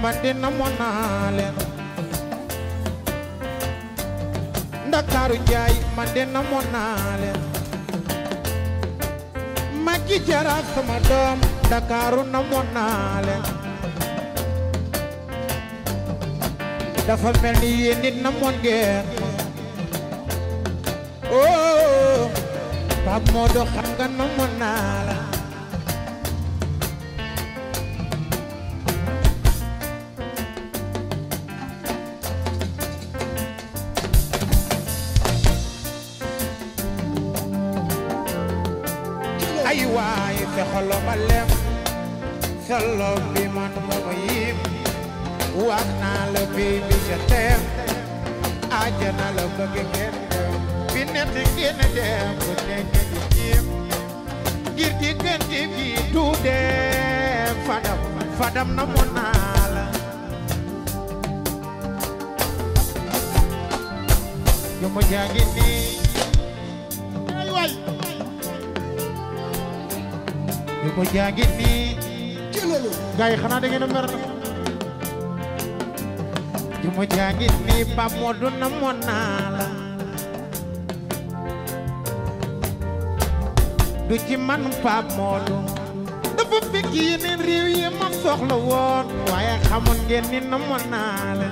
man de namoon naa leen ndakaaru njaay man de namoon naa leen Maggi Jara sama doom ndakaaru namoon naa leen dafa mel ni yéen nit namoon ngeen oh Pape Modou xam nga namoon naa la ay waay te xolo ba lem solo bi man mooma yim wax naa la baby je t'aime ajana la bëgg ngeen dem bi nett ngeen dem bu nekk di jiim ngir di gën di bi du dem fadam fadam na mu naa la yu mu jaagi nii ay waay yu mu jaagi nii gaay xanaa da ngeen a mer yu mu jaagi nii Pape Modou na mu naa la du ci man Pape Modou dafa fekk yeneen réew yi ma soxla woon waaye xamoon ngeen ni na mu naa la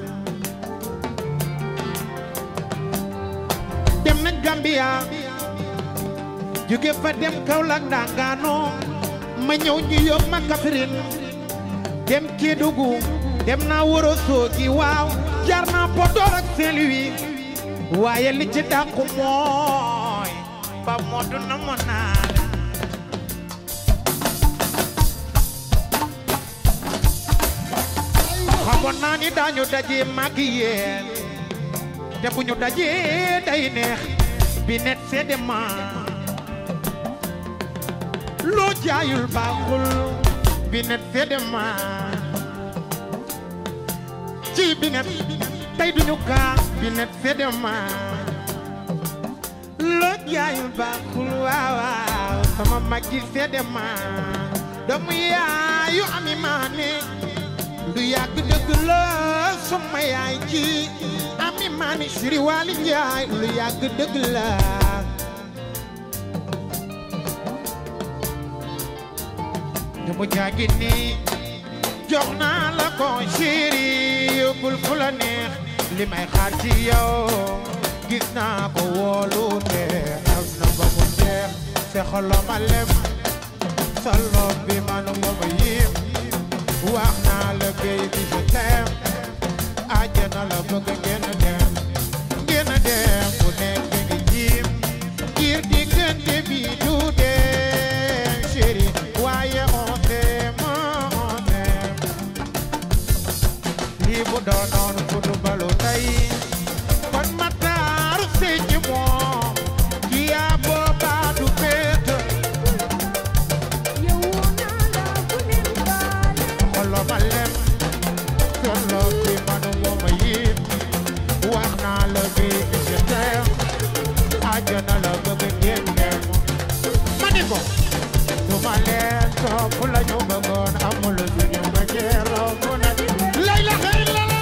dem nañ Gambia jóge fa dem Kaolack Ndangaano ma ñëw ñu yóbbu ma Kaffrine dem Kédougou dem naa Wuro Sogi waaw jaar naa Podor ak Saint-Louis waaye li ci dàqu mooy Pape Modou na mu naa la xamoon naa ni daañu daje mag yéen te bu ñu dajee day neex bi net seede ma loo jaayul baaxul bi net seede ma ci bi net tey duñu kaa bi net seede ma loo jaayul baaxul waaw waaw sama mag ji seede ma doomu yaayu ami maane du yàgg dëgg la sama yaay ji ami maani siri waali njaay lu yàgg dëgg la ñu mu jaagi nii jox naa la ko chéri yóbbul fu la neex li may xaar ci yow gis naa ko wóolu te am na ba mu jeex se xolo ma lem solo bi manu mooma yim wax naa la baby je t'aime àjjana la bëgg ngeen dem ngeen dem ku nekk ngi jiim ngir diggante bi du dem chéri waaye on t'aime on t'aime lii bu doonoon footballu tey kon ma taaru sëy ci moom ki yaa boobaa du féet xolo ma lem solo bi manu mooma yim wax naa la bi je t'aime àjjana la bëgg ngeen dem ma ni ko du ma leen topp la ñu bëggoon amul suñu ma jeeroo mu na lay la xëy la la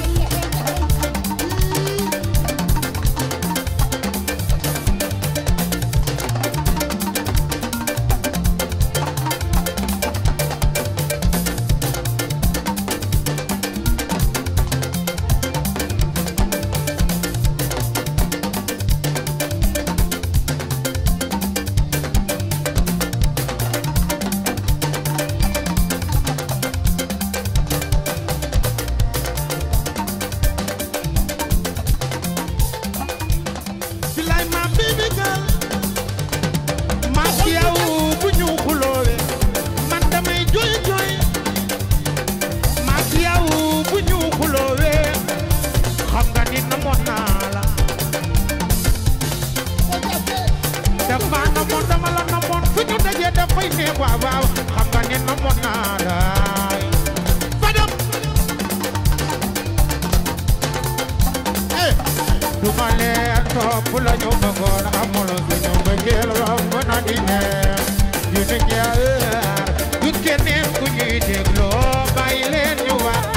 Bilay ma baby girl ma ci yow bu ñu xulóowe man damay jooy jooy ma ci yow bu ñu xulóowe xam nga ni namoon naa la dafa namoon dama la namoon fu ñu dajee dafay ne waaw waaw xam nga ni namoon naa la fadam eh du ma leen topp la ñu bëggoon amul suñu bëggeel romb na di neex yu nu ñaar du keneen ku ñuy dégloo bàyyi leen ñu wax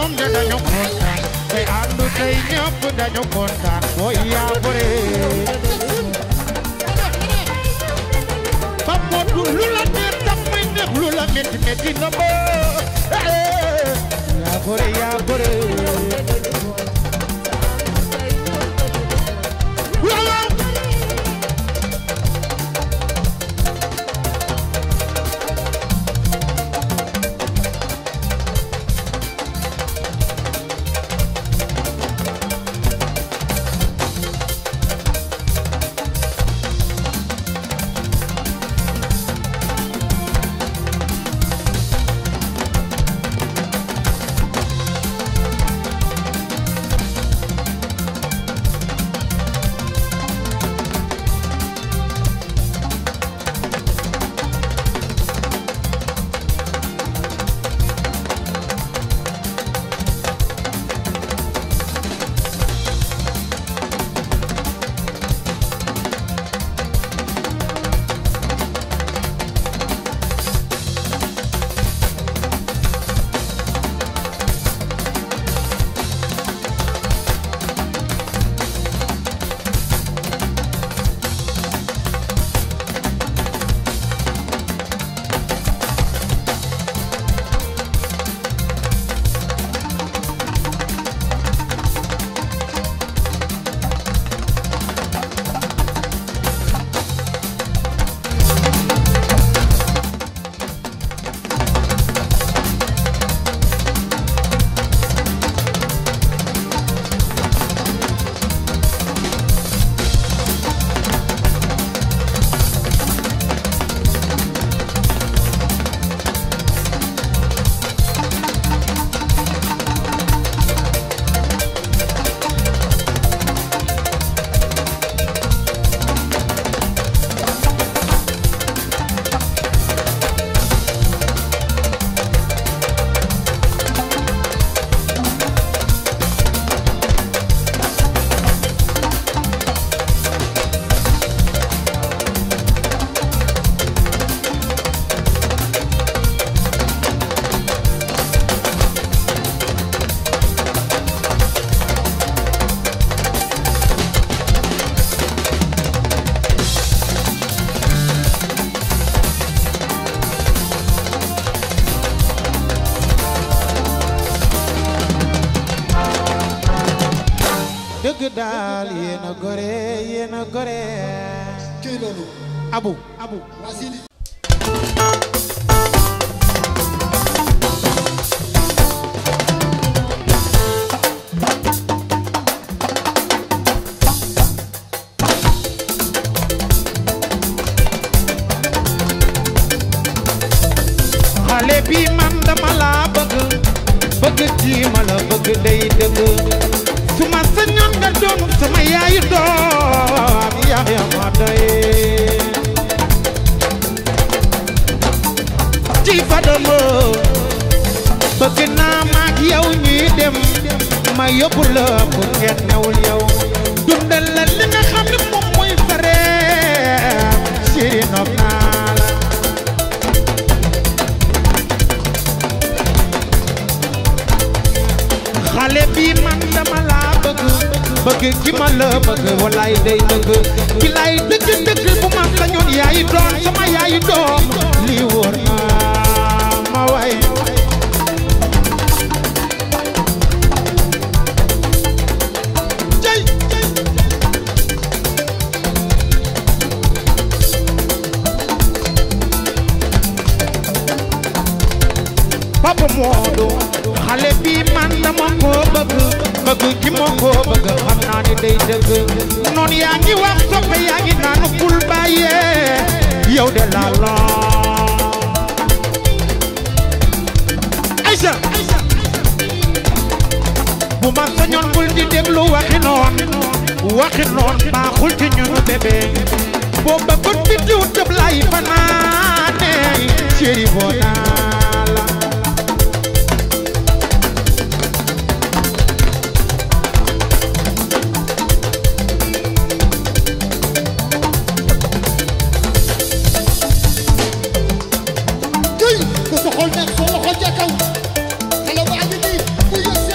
doom ja dañu kontaan tey àndu tey ñëpp dañu kontaan booy yaa gore ba moodu lu la neex tam muy neex lu la metti metti na ba yaa gore yaa gore waaw dëgg daal yéen a gore yéen a gore kii loolu abu abu waa Sidi xale bi man dama laa bëgg bëgg kii ma la bëgg day dëgg su ma sañoon nga doon sama yaayu doom yaaya ma doy ci fadama bëgg naa maak yow ñuy dem ma yóbbu la bu ngeen newul yow dundal la li nga xam ne moom mooy sa reer siri nopp naa la xale bi man dama laa bëgg bëgg ki ma la bëgg walaay day dëgg ki lay dëgg dëgg bu ma sañoon yaay doon sama yaay doom lii wóor na ma waay jay Papa Modou xale bi man dama ko bëgg bëgg ki ma ko bëgg xam naa ni day dëgg noonu yaa ngi wax soppe yaa ngi naan bul bàyyee yow de la la Aïcha bu ma sañoon bul di déglu waxi noon waxi noon baaxul ci ñunu bébé boo bëggoon bi diw tëb lay fanaane chéri boo naa la kii ku sa xol nekk sa loxo ca kaw xale baa ngi nii bu yëg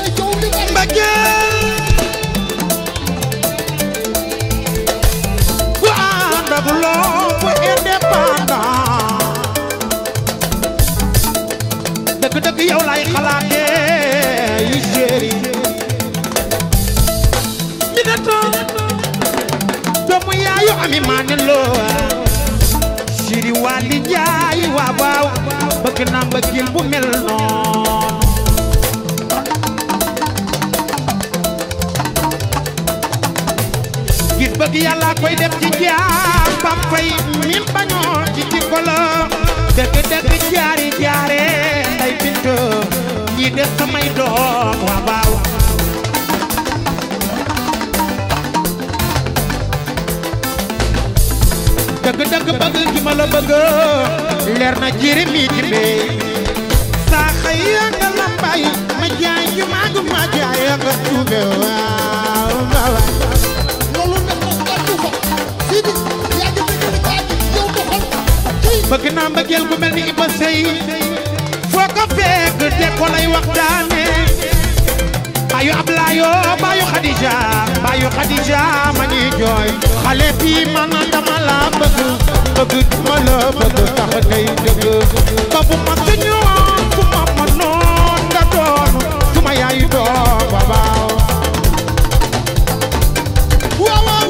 naa mbëggeel bu mel noonu gis bëgg yàlla koy def ci jaam ba fay min bañoo ci jikko la dëgg dëgg jaari jaare nday bint ñi def samay doom waa baaw dëgg dëgg bëgg gi ma la bëgg leer na jiri mi ci bee saa xëy nga lambay ma jaay ju mag ma jaay nga tuube waaw waaw loolu nag moom nga tuuba Sidi yaa ngi dëgg ni kaa ji yow doxal kii bëgg naa mbëggeel gu mel ni Iba Sey foo ko fekk te ko lay waxtaane baayu Ablaayo baayu Xadija baayu Xadija ma ñuy jooy xale bi man dama la bëgg bëgg ma la bëgg tax tey dëgg ba bu ma sañoon fu ma mënoon nga doon suma yaayu doom babaaw waaw waaw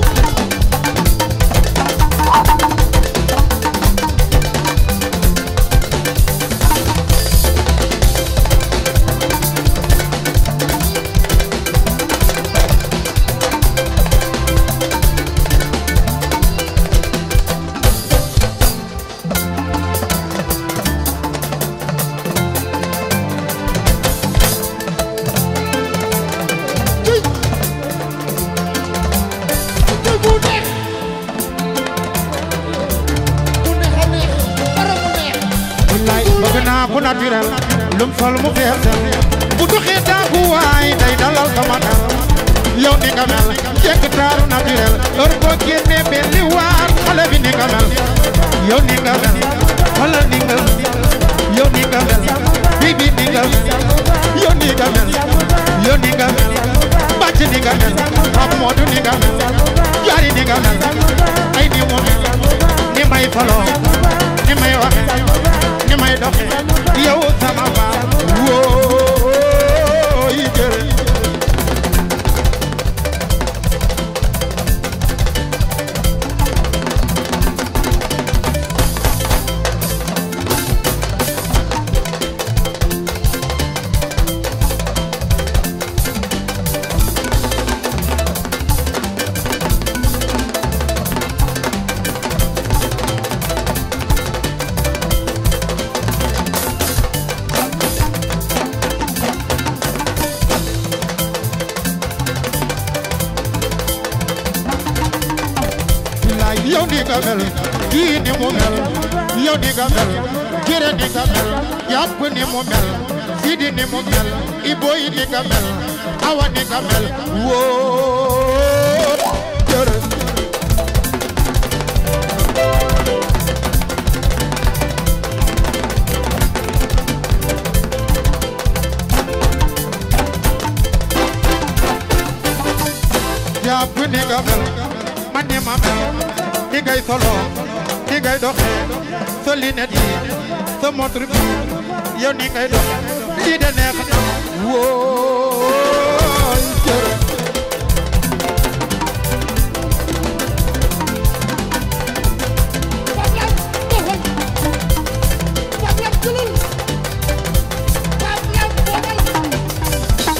kii kii bu neex bu neex a neex dara bu neex wallaay bëgg naa ku naturel lum sol mu feesal bu doxee daagu waay day dalal sama xel yow ni nga mel jekk taaru naturel heure boo génnee benn waar xale bi ni nga mel yow ni nga mel xoolal ni nga yow ni nga mel bibi ni nga yow ni nga mel yow ni nga mel bàcc ni nga mel Pape Modou ni nga mel jaari ni nga mel ay ni mu mel ni may faloo ni may waxe ni may doxe yow sama baam woo yi jël billaay yow ni nga mel kii ni mu mel yow ni nga mel jere ni nga mel yàpp ni mu mel sidi ni mu mel iboy ni nga mel awa ni nga mel woo jere jàpp ni nga mel man ni ma mel ni ngay solo ni ngay doxe sa lunette yi sa montre bi yow ni ngay doxe lii de neex na wóoy jërë Pape Lam doxal Pape Lam jëlal Pape Lam doxal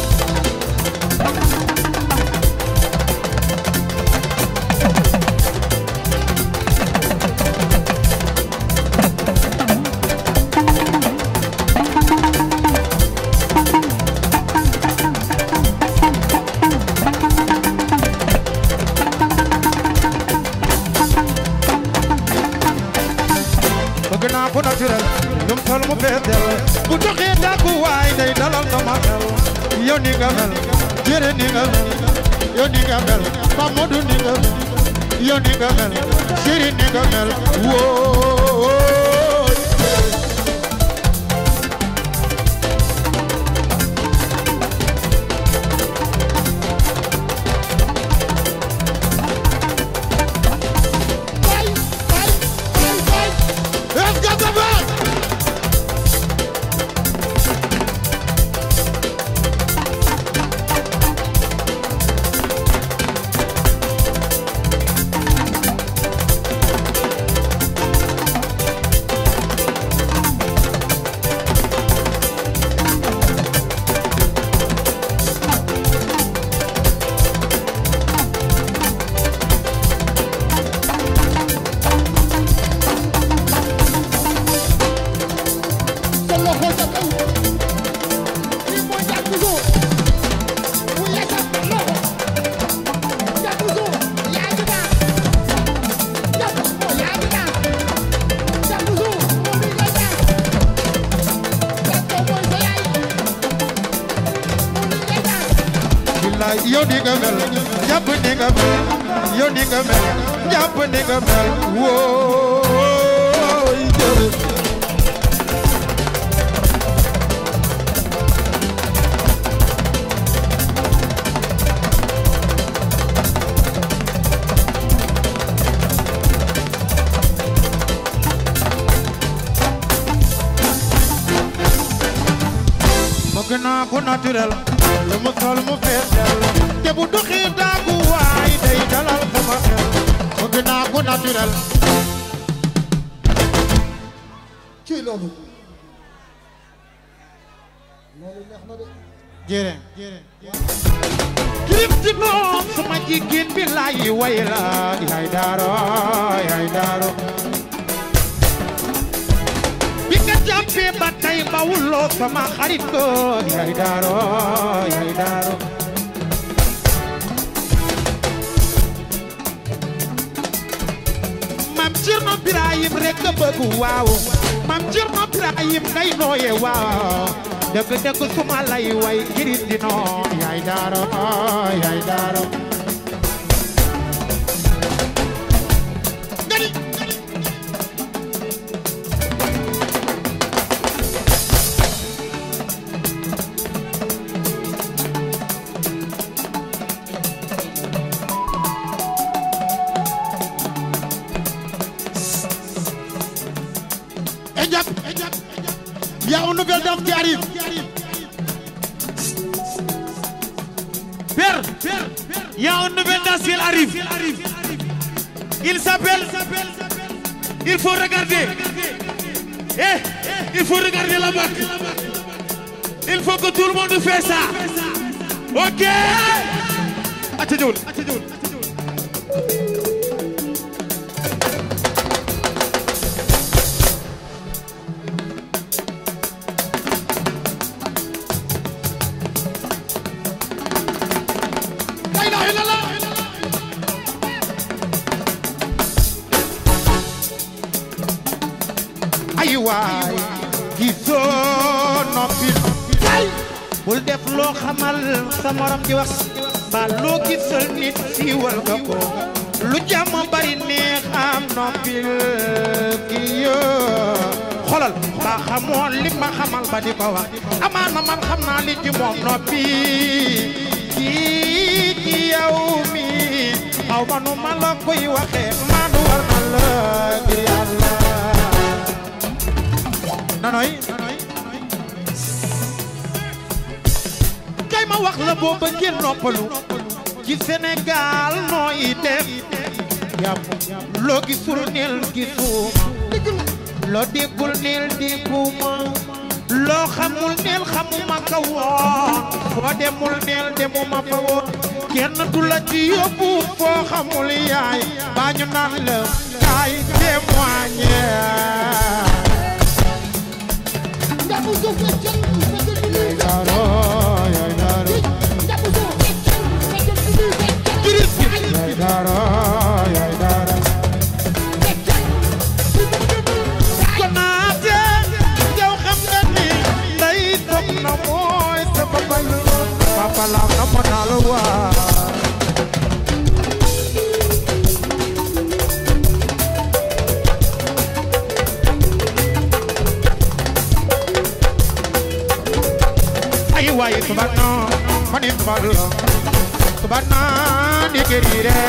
bëgg naa ko naturel lum sol mu feesel bu doxee dàggu waay day dalal sama xel yow ni nga mel jërë ni nga mel yow ni nga mel Pape Modou ni nga mel yow ni nga mel chéri ni nga mel wóo Bye, bye, bye, bye. Let's go the back. bilaay yow ni nga mel jàpp ni nga mel yow ni nga mel jàpp ni nga mel wooy jërëjëf bëgg naa ko naturel lu mu sol mu fees del te bu doxee daagu waay day dalal sama xel bëgg naa ko naturel ci loolu loolu neex na de jërë kirip ci noom sama jigéen bi laay way la yaay daaro yaay daaro bi nga jàppee ba tey bawuloo sama xarit ko yaay daaro yaay daaro mam Cerno Birahim rek a bëgg waaw mam Cerno Birahim ngay nooye waaw dëgg dëgg suma lay way kirit di noo yaay daaro yaay daaro ngani Ejab, il y a une nouvelle dame qui arrive. Père, il y a un nouvel danse qui arrive. Il s'appelle. Il faut regarder. Eh, il faut regarder la marque. Il faut que tout le monde fasse ça. Ok. Attention, attention. La ilaha illallah. ay waay gisoo noppi bul def loo xamal sa morom di wax ba loo gisal nit siiwal nga ko lu jàmm bari neex am noppil ki yoo xolal ba xamoon li ma xamal ba di ko wax amaana man xam naa li ci moom noppi kii ci yow mi xaw ma nu ma la koy waxee maa du war na la ngir yàlla nanoy kay ma wax la boo bëggee noppalu ci Sénégal nooy def yàpp loo gisul neel gisuma loo déggul neel dégguma loo xamul neel xamuma ka woon foo demul neel demuma fa woon kenn du la ci yóbbu foo xamul yaay baa ñu naan la kaay témoigner Ndamu zo feccal, feccal bi muy daaro yaay daaro Ndamu zo feccal, feccal bi muy feccal. kiris bi yaay daaro yaay daaro Feccal, bi mu dëgg. konaate yow xam nga ni nday toog na mooy sa papa la papa la na ma naa la waa ay waay subana mani subana subana di gerire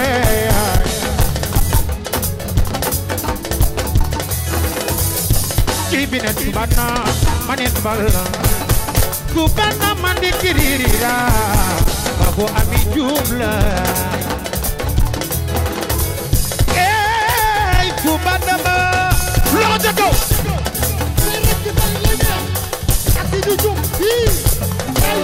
Kibine subana mani subana subana mani gerira babu ami jumla Ey subana ma loxo ca kaw May rek ci bay lay dem. Ak si di jum. Fii. Ay.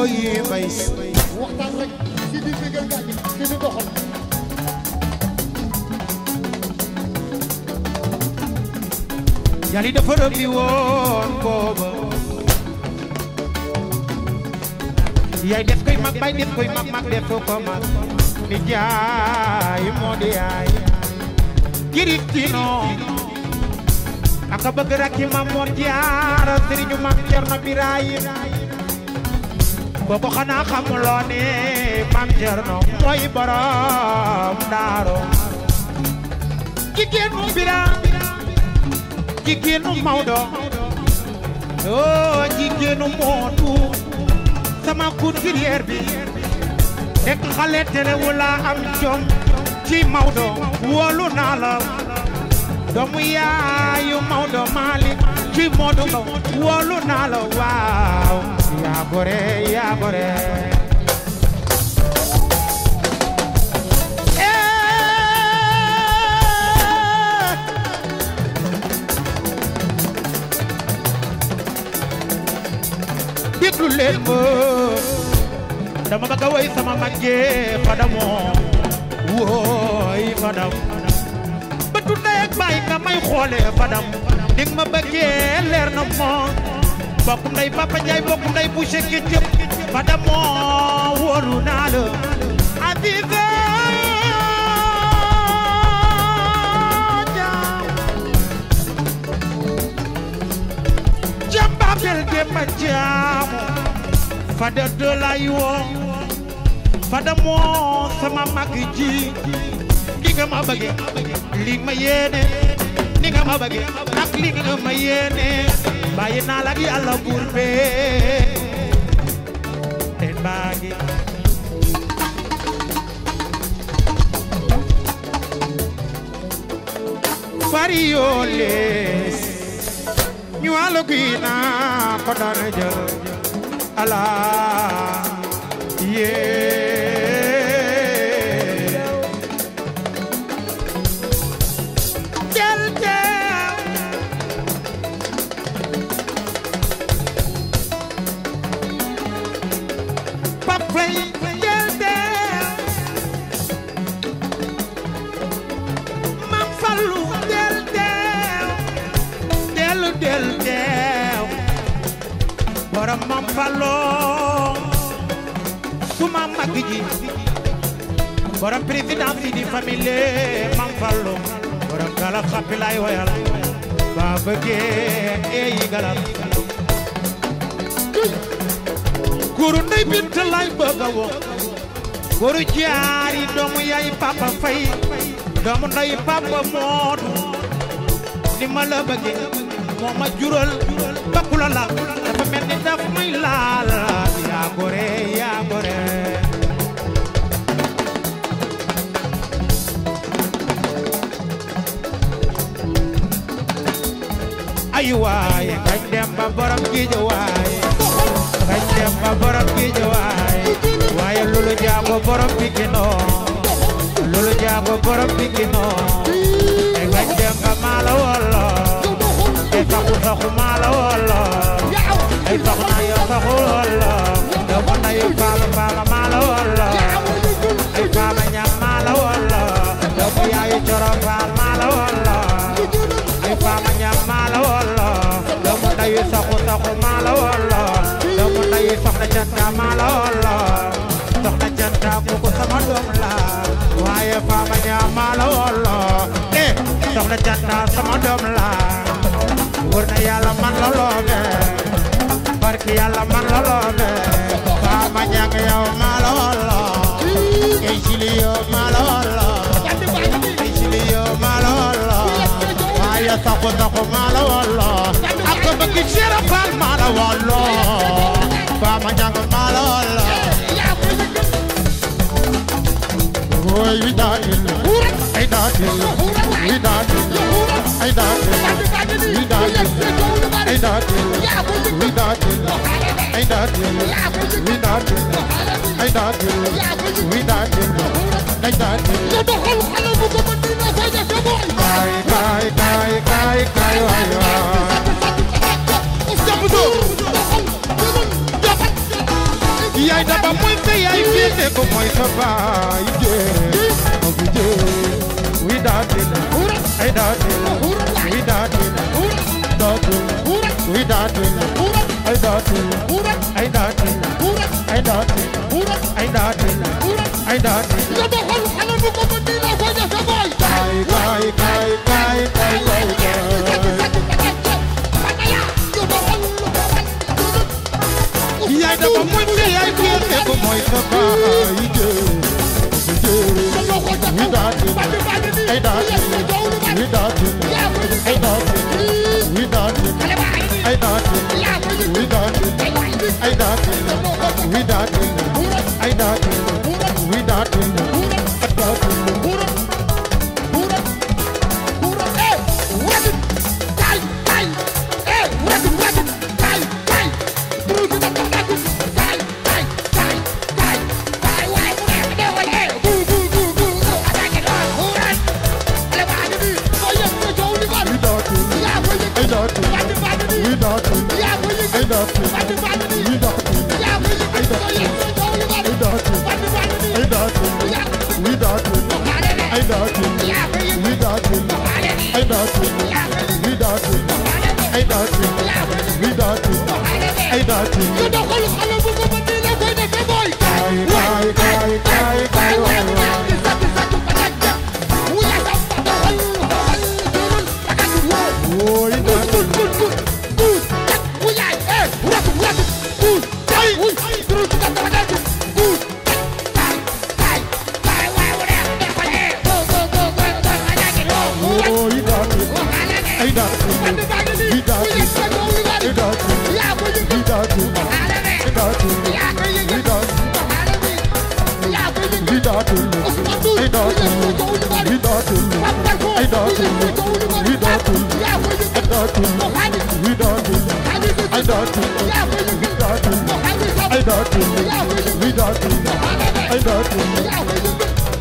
wooyi mbay waxtaan rek si di bégal gaañ si di doxal jali dafa rëbbi woon booba yaay def koy mag bay def koy mag mag def ko mag ni jaay moo di yaay kiristino aka bëgg rakki mam moor jaara sëriñu mam cerno birahim kooku xanaa xamuloo ne mam cerno mooy borom daaro jigéenu bira jigéenu Maodo oh jigéenu Moodu sama couturière bi nekk xale terewul la am jom ci Maodo wóolu naa la doomu yaayu Maodo Malick ci Moodu Mbow wóolu naa la waaw yaa gore yaa gore Eh. déglu leen ma dama bëgg a woy sama màggee fadamoo wooy fadam bëtu ndey ak baay nga may xoolee fadam dig ma bëggee leer na moo bokkum ndey papa njaay bokkum ndey bu sekke jëp fadamoo wóolu naa la Aziza Jaam jamba bel demba jaamu fada dolay woo fada moo sama mag ji li nga ma bëgge li ma yéene li nga ma bëgge ak li nga ma yéene bàyyi naa la ak yàlla buur bee ten baa ngi fari yoo lees ñu wàllu kii naa ko daan jël ala yee jël teew papay jël teew mam fallu jël teew dellu dellu teew borom mam falloo suma mag ji borom président si di famille mam falloo borom galak xappi lay woyal ba bëggee eeyi galak guru ndey bint lay bëgg a woo guru jaari doomu yaay papa fay doomu ndey papa moodu ni ma la bëggee moo ma jural bakku la la dafa mel ni daf may laal yaa gore yaa gore ay waay kañ dem ba borom géej waay kañ dem ba borom géej waay waaye lulu jaago borom Pikino lulu jaago borom Pikino e kañ dem ba maala wolo e saxu saxu maala wolo ay soxna yo saxu wolo doomu nayu faama faama maala wolo ay faama ñam maala wolo doomu yaayu coro faal maala wolo ay faama ñam maala wolo doomu nayu saxu saxu maala wolo doomu nayu soxna janta maala wolo soxna janta kooku sama doom la waaye faama ñam maala wolo eh soxna janta sama doom la wër na yàlla man la loobe barki yàlla man la loobe faama ñang yow maa la wolo kay sili yow maa la wolo kay sili yow maa la wolo waaye saxu saxu maa la wolo ak bëgg Cheikh Fall maa la wolo faama ñang maa la wolo Boy, we dancing, I dancing, we dancing, I dancing, we dancing, I dancing, we dancing, I dancing, we dancing, I dancing, we dancing, I dancing. nga doxal xale bu ko mën dina fay def sa boy Kay, kay, kay, kay, kay, waay, waay. yaay daba mooy sa yaay féete ko mooy sa baay jee ma fi jee wi daatina ay daatina wi daatina daatina wi daatina ay daatina ay daatina ay daatina ay daatina ay daatina nga doxal xale bu ko mën nii la koy defe boy kaay kaay kaay kaay kaay kaay kaay yaay daba mooy sa yaay féete ko mooy sa baay jee ma fi jee wi daatina ay daatina wi daatina ay daatina wi daatina ay daatina wi daatina ay daatina wi daatina ay daatina wi daatina ay daatina wi daatina ay daatina wi daatina ay daatina wi daatina ay daatina ay daatina ay daatina wi daatina ay daatina wi daatina ay daatina wi daatina ay daatina wi daatina ay daatina kaay kaay kaay kaay waay waay wooy daatina wooy daatina ay daatina wi daatina ay daatina wi daatina ay daatina wi daatina wi daatina ay daatina wi daatina ay daatina wi daatina ay daatina wi daatina ay daatina wi daatina ay daatina wi daatina ay daatina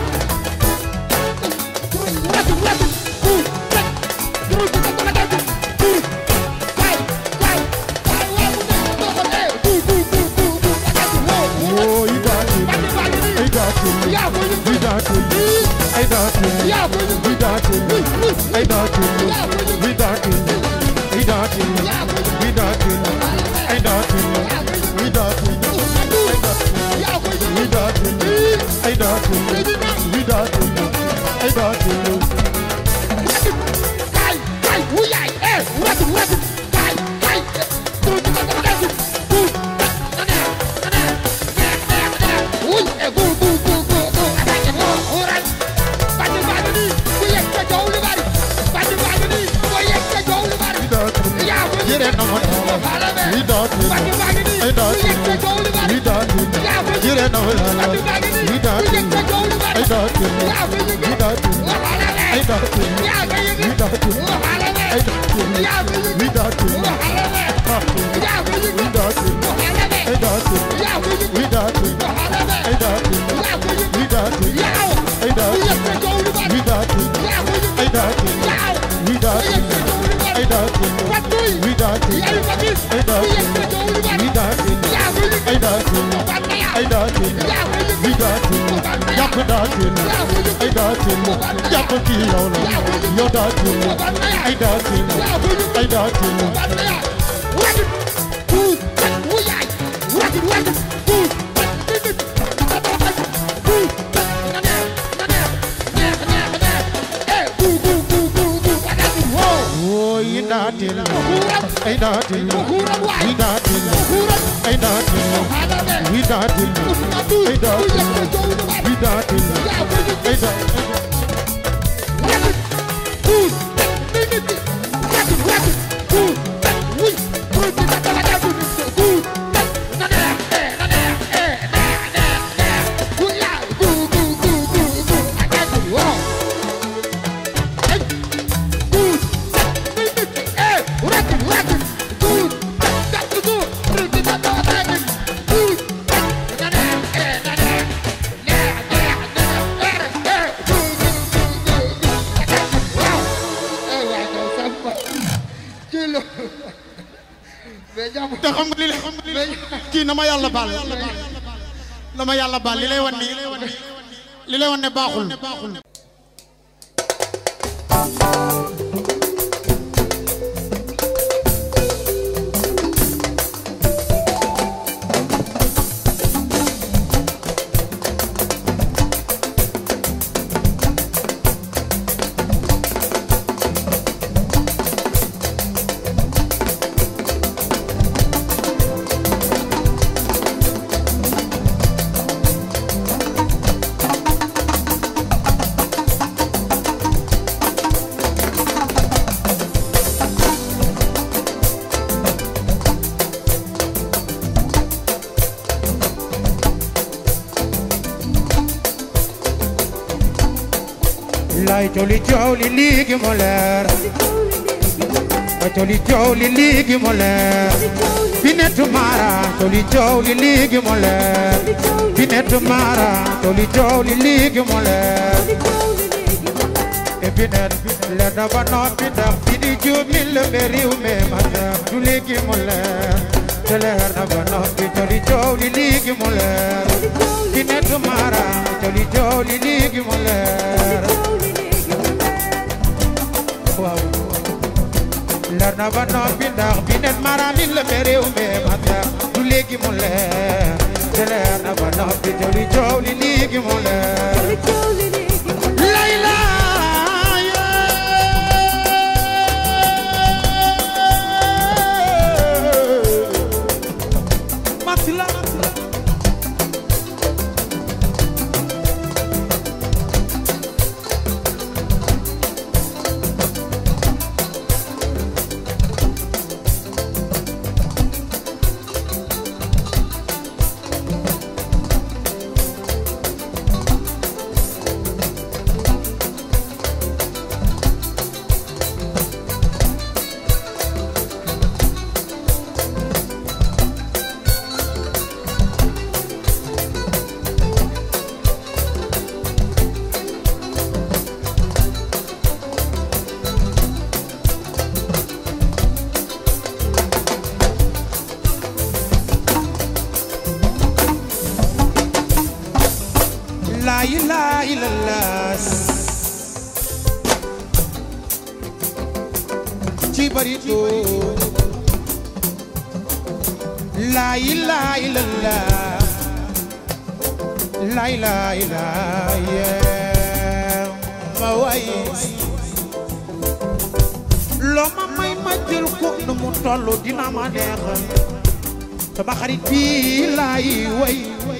wooy daatina ay daatina wi daatina ay daatina wi daatina ay daatina wi daatina ay daatina wi daatina ay daatina wi daatina wi daatina ay daatina wi daatina ay daatina wi daatina jere na ma na wi daatina ay daatina wi daatina jere na ma na wi daatina ay daatina wi daatina ay daatina wi daatina ay daatina wi daatina wi daatina ay daatina wi daatina ay daatina wi daatina ay daatina wi daatina ay daatina wi daatina ay daatina wi daatina ay daatina wi daatina ay daatina ay daatina wi daatina jàpp daatina ay daatina jàpp kii yow la yow daatina ay daatina ay daatina wooy daatina ay daatina wi daatina ay daatina wi daatina ay daatina wi daatina ay daatina mais jàmm te xam nga li la xam nga li la mais kii kii na ma yàlla baal na ma yàlla baal li lay wan ni li lay wan ne baaxul lay coli coow li léegi mu leer ba coli coow li léegi mu leer Bintu Mara coli coow li léegi mu leer Bintu Mara coli coow li léegi mu leer e binet leer na ba noppi ndax bi di juub mi la be réew mi ma tax du léegi mu leer te leer na ba noppi coli coow li léegi mu leer Bintu Mara coli coow li léegi mu leer waaw leer na ba noppi ndax bi net mara mi la be réew mi ma tax du léegi mu leer te leer na ba noppi coli coow li léegi mu leer Layla Matila La ilaha illallah ci barito La ilaha illallah La ilaha illallah ma way loo ma may ma jël ko nu mu tollu dina ma neexal sama xarit bi laay way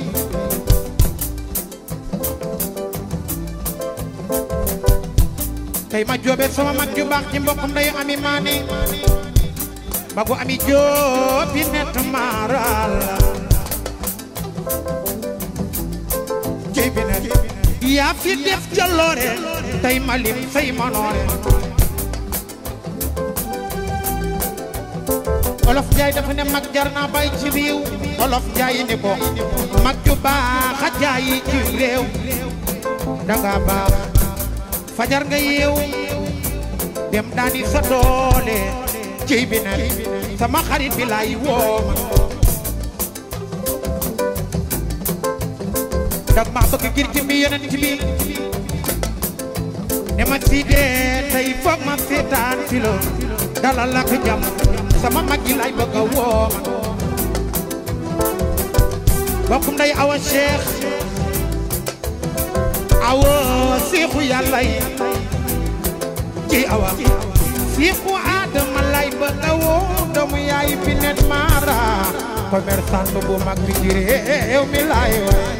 tey ma joobe sama mag ju baax ci mbokkum nday ami maani bagu ami joobi net maaral jey bi net yaa fi def jaloore tey ma lim say manoore olof njaay dafa ne mag jar naa bay ci réew olof njaay ni ko mag ju baax a jaayi ci réew danga baax fajar nga yeew dem daani sa doole ciy bi ne sama xarit bi lay wooma dag ma bëgg ngir ci mi yeneen ci bi ne ma si dee tey foog ma seetaan fi la dalal ak jàmm sama mag yi lay bëgg a wooma bokkum day awa cheikh awa siixu yàlla yi ci awa siixu aadama lay bëgg a woo doomu yaay bi net maara commerçant bu mag bi ci réew mi lay way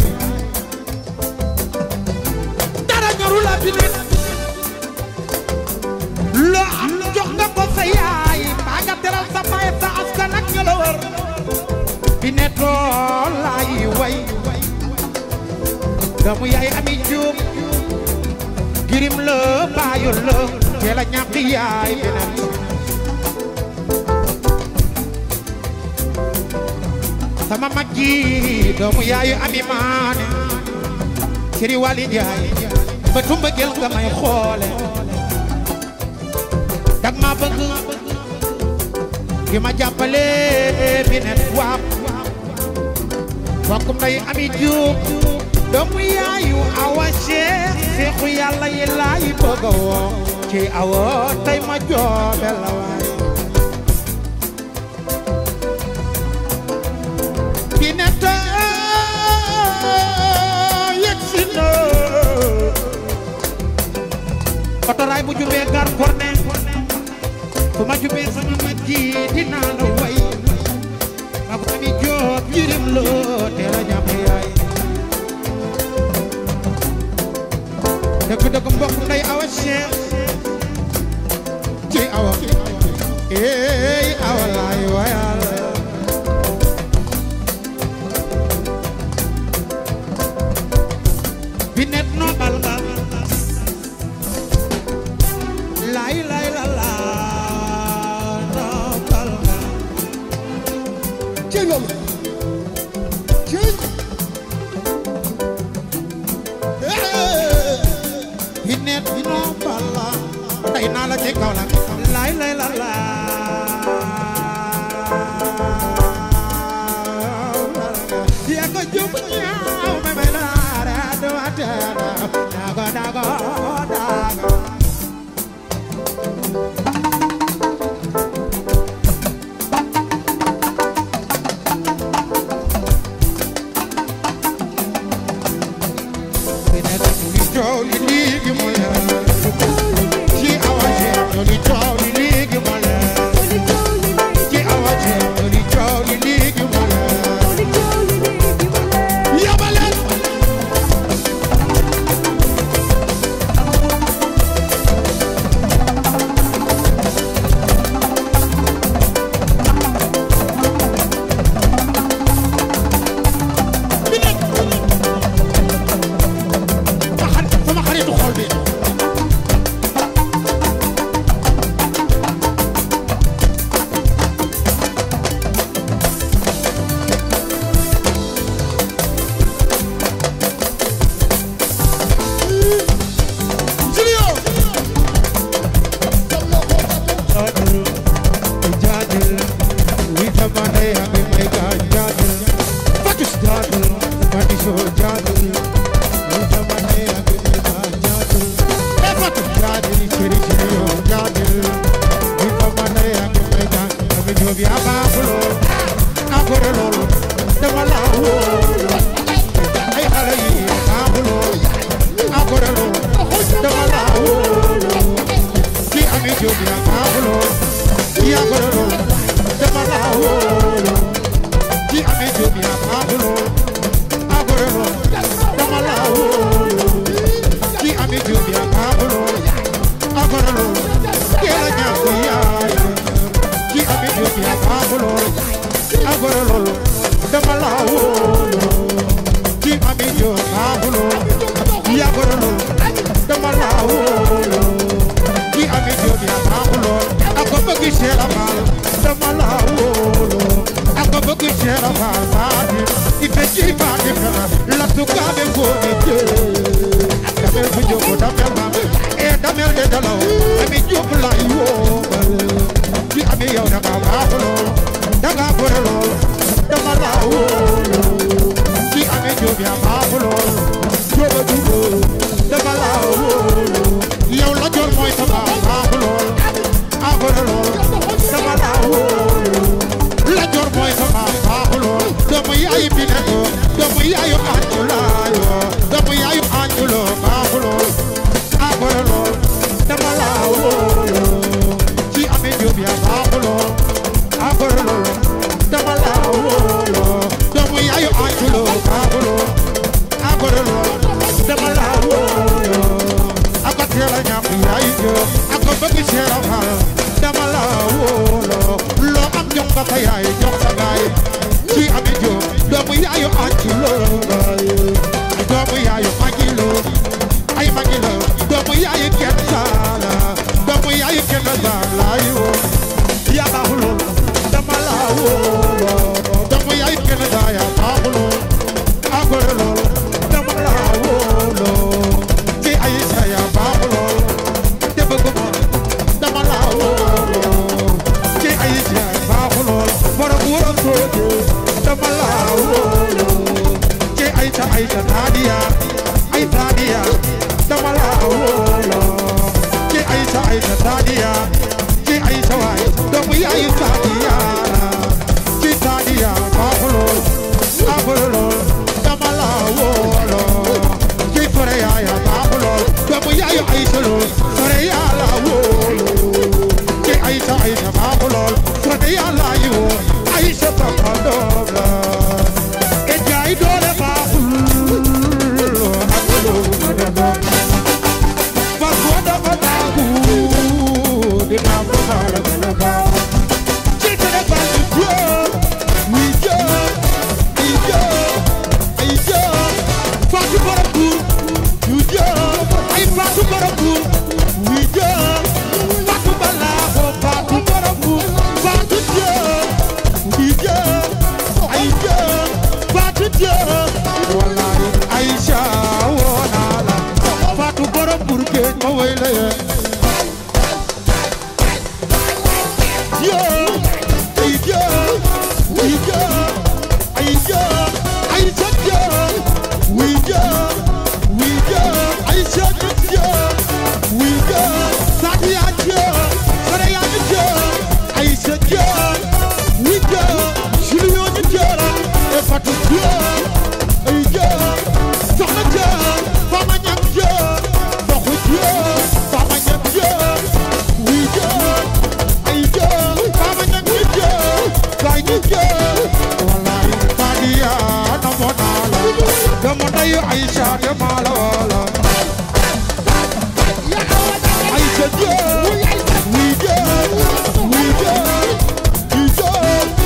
dara ñoru la bi net loo am jox nga ko sa yaay mbaa nga teral sa baay sa askan ak ña la wër bi netoo lay way doomu yaay ami juum girim la baayu la teel a ñàkk yaay beneen sama mag ji doomu yaayu ami maane siri wali njaay ba tumba gel nga may xoole dag ma bëgg gi ma jàppale beneen waap bokkum nday ami juub doomu yaayu awa Cheikh seexu yàlla yi laay bëgg a woo ci awa tey ma joobe la waay ki ne tey yegg si na otoraay bu jubee gar korne fu ma jubee sama mag ji dinaa la way ma bu ami joob yirim loo teel a ñàpp yaay dëgg dëgg mbokk nday awa Cheikh ci awa eey awa laay wayal bi net noo bal nga laay laay la laa noo bal nga ci loolu ci bi net noo bal la tey naa la ci kaw la laay laay la laa yaa ko jub ñaaw me me laara duma teena dago dago dago bi net li coow li léegi mu leer ci awa Cheikh li coow li léegi mu leer ci awa Cheikh li coow li léegi mu leer yabaleen bi net sama xarit sama xaritu xol bi Julio jam loo ko jaajël jaajël wi sama ndey ak may ka jaajël Fatou jaajël Fatou Sow jaajël wi sama ndey ak may ka jaajël e Fatou jaajël chéri chéri yo jaajël wi sama ndey ak may ka ami job ya baaxuloo akore loolu dama la wóolu ay xale yi baaxuloo akore loolu dama la wóolu ki ami jóg yaa baaxuloo yaa goreloo dama la wóolu ki ami jóg yaa baaxuloo yaa goreloo dama la wóolu ki ami jóg yaa baaxuloo yaa goreloo kee la ñàkk yaay ki ami jóg yaa baaxuloo yaa goreloo dama la wóolu ki ami jóg baaxuloo yaa goreloo dama la wóolu ki ami jóg yaa baaxuloo ak ko bëgg Cheikh Fall dama la wóolu ak ko bëgg Cheikh Fall baati ife ci baati fena la tukaabe ngoone jee damel bu jóg damel maam e damel de dalaw ami jóg lay wóobal ki ami yow danga baaxuloo danga gore lool dama la wóolu ki ami jóg yaa baaxuloo jóoba juboo dama la wóolu yow la jor mooy sa baax baaxuloo agore lool dama la wóolu la jor mooy sa baax baaxuloo doomu yaayu bi ne ko doomu yaayu anjulaayo doomu yaayu anjuloo baaxuloo agore lool dama la wóolu ci ame jóob yaa baaxuloo agore lool dama la wóolu doomu yaayu anjuloo baaxuloo agore lool dama la wóolu ako teel a ñàkk yaayu jóob ako bëgg Cheikh Fall dama la wóolu loo am jox nga ko yaay jox sa gaay ci ami jóob doomu yaayu anjuloo doomu yaayu magilo ay magilo doomu yaayu kenn saala doomu yaayu kenn saala yo yaa baaxuloo dama la wóolu doomu yaayu kenn saaya baaxuloo agore lool dama la wóolu ci ay saya baaxuloo te bëgguma dama la wóolu ci ay saya baaxuloo borom wóor a sooje dama la wóolu Aïcha Sadia ay Sadia dama la wóolo ci Aïcha Aïcha Sadia ci Aïcha waay doomu yaayu Sadia la ci Sadia baaxulool baaxulool dama la wóolo ci fore yaaya baaxulool doomu yaayu Aïcha lool fore yaa la wóolo ci Aïcha Aïcha baaxulool fore yaa la yi woo Aïcha sama doom la e jaay doole baaxul ak lu mu defoon fas ko dafa naagu dina ko faral di la baax ci Sénégal bi jóor wi jóor ay jóor ay jóor Fatou Borom Buur yu jóor ay Fatou Borom Buur wi jóor Fatou Balaaxo Fatou Borom Buur Fatou jóor wi jóor ay jóor Fatou jóor wallaay Aïcha woo naa la Fatou Borom Buur géej ma woy la yee yoo ay joo wi joo ay joo ay sa joo wi joo wi joo ay sa joo wi joo Sadia joo Soreya joo ay sa joo wi joo Julio ñu joo la e Fatou joo ay joo soxna joo Fama ñam joo Foxu joo Fama ñam joo wi joo ay joo Fama ñam wi joo Gaay ñu joo wallaay Sadia namoon naa la dama ndeyu Aïcha dama la wala Aïcha joo wi joo wi joo wi joo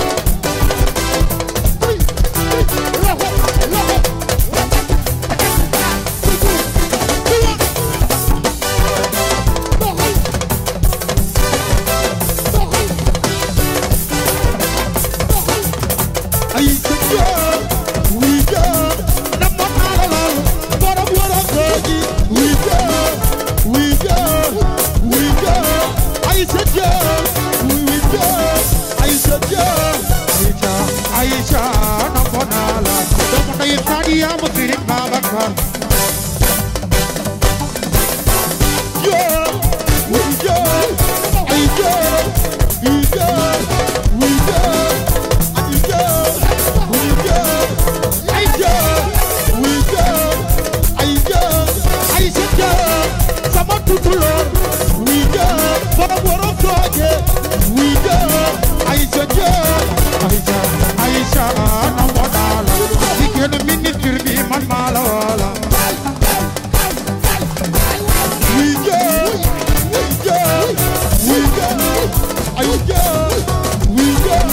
ay sa joo wi joo namoon naa la lool borom waroon googi wi joo wi joo wi joo ay sa joo wi joo ay sa joo Aïcha Aïcha namoon naa la doomu ndeyu Sadia mu Sëriñ Babacar joo wi joo ay joo wi joo wi joo ay joo wi joo ay joo wi joo ay joo ay sa joo sama tutuloor wi joo borom borom tooje wi joo ay sa joo Aïcha Aïcha namoon naa la jigéenu ministre bi man maa la wala wi joo wi joo wi joo ay joo wi joo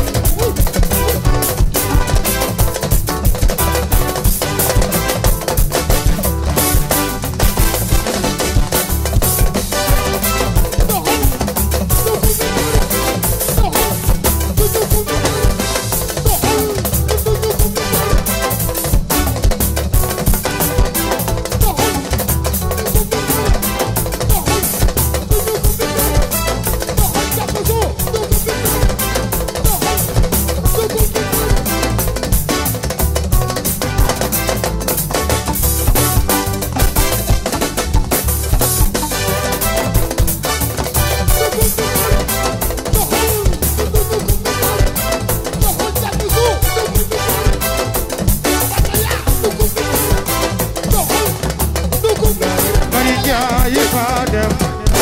bari jaay fa dem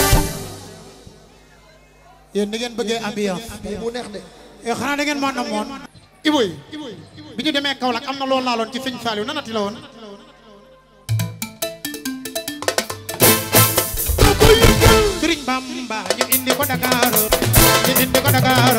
yéen ni ngeen bëggee ambiance mu neex de e xanaa da ngeen maa namoon Iboy bi ñu demee Kaolack am na loolu laaloon ci sëñ Saliou nanati la woon Sëriñ Bamba ñu indi ko Dakar ñu indi ko Dakar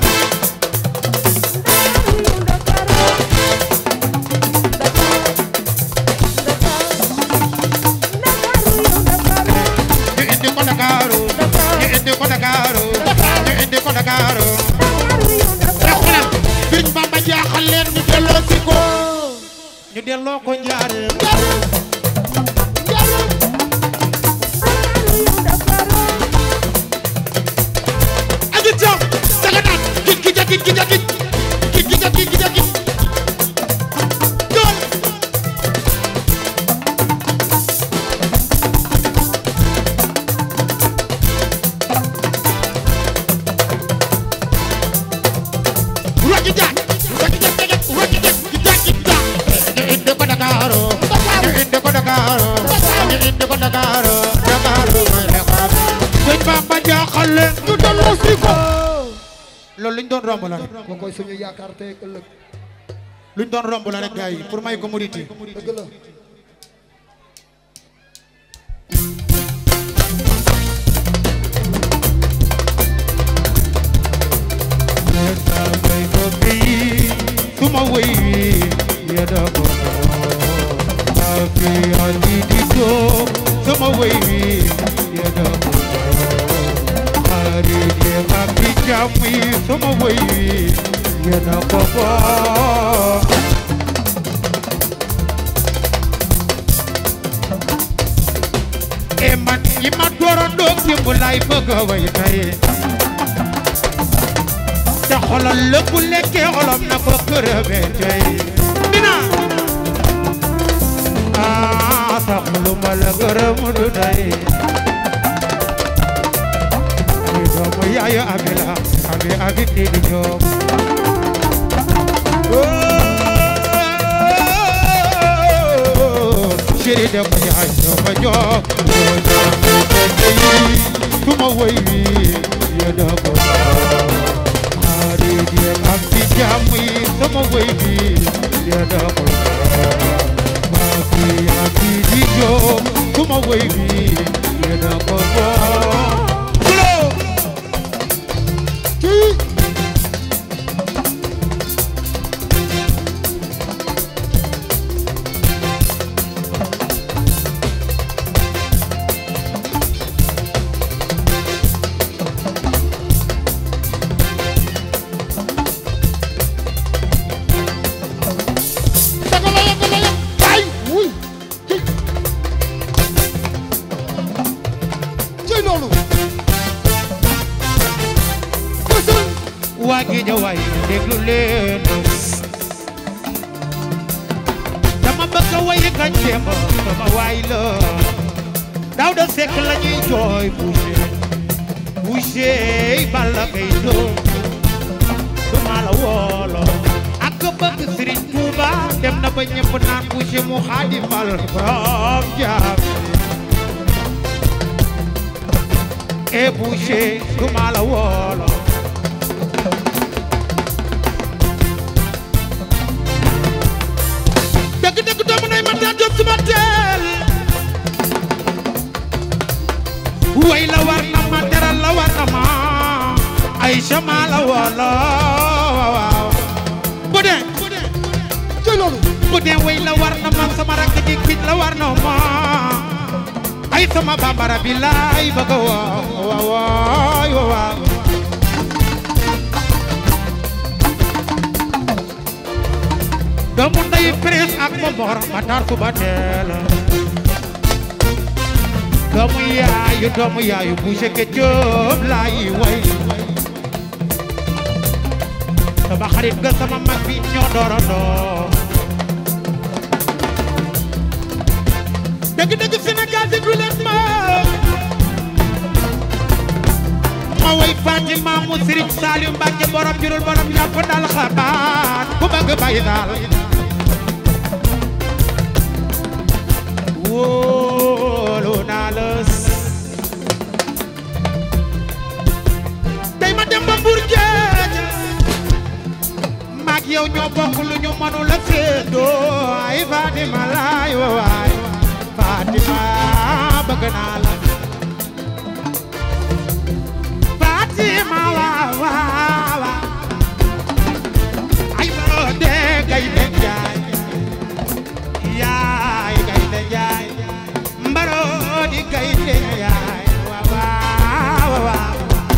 ñu indi ko Dakar ñu indi ko Dakar ñu indi ko Dakar te xoolal Sëriñ Bamba jaaxal leen ñu delloo si ko ñu delloo ko njaareem aji caw daga naan gij gij gij gij gij gij gij gij gij gij gij indi ko Dakar Dakar may xeexaat sëñ Bamba jaaxal leen ñu delloo si ko loolu luñ doon romb la rek ko koy suñu yaakaar tey ak ëllëg luñ doon romb la rek gars yi pour may ko muriti dëgg la suma wéy wi yada ko afi ali di do suma wéy wi yada ko ari di afi jami suma wéy wi yada ko ko e man yi ma dooroon doog démb lay bëgg a way tey te xolal lépp lekkee xolam na ko kërëbee tey dina ah sax lu ma la gërëm du tey di doomu yaayu abi la abi abi di di ñoom chéri de ko yaay ñoo ma jox ñoo jox su ma woy wi yéen a ko xarit yi ak ci jàmm yi sama woy bi yéen a ko maa fi ak ci di jóg sama woy bi yéen a ko kii daga la yàgg la yàgg ay wuy kii cey loolu bësal waa Géejawaay déglu leen dama bëgg a wayi kañ démb sama waay la daaw da sekk la ñuy jooy boucher boucher balla kay doom du ma la woolo ak bëgg Serigne Touba dem na ba ñëpp naan boucher mu xaadimal borom jaam e boucher du ma la woolo dëgg dëgg doomu nay ma taa jóg suma teel way la war na ma teral la war na ma ay sama la wala waaw bu dee cey loolu bu dee way la war na ma sama rakk ji kiñ la war na ma ay sama bambara bi laay bëgg a waaw waaw waaw waaw doomu nday prince ak momor ma tar suba teel doomu yaayu doomu yaayu bu jege joob laay way sama xarit ga sama mag bi ñoo doorandoo dëgg dëgg Sénégal déglu leen ma ma way Fatima mu Serigne Saliou Mbacke borom jurul borom yàpp dal xabaat ku bëgg bay daal wóolu naa la tey ma dem ba Mbour géej maag yow ñoo bokk lu ñu mënu la séddoo ay Fatima laay waay Fatima bëgg naa la Fatima waaw waaw waaw ay boo dee gay de jaay yaay gay de jaay mbaroo di gay de jaay waaw waaw waaw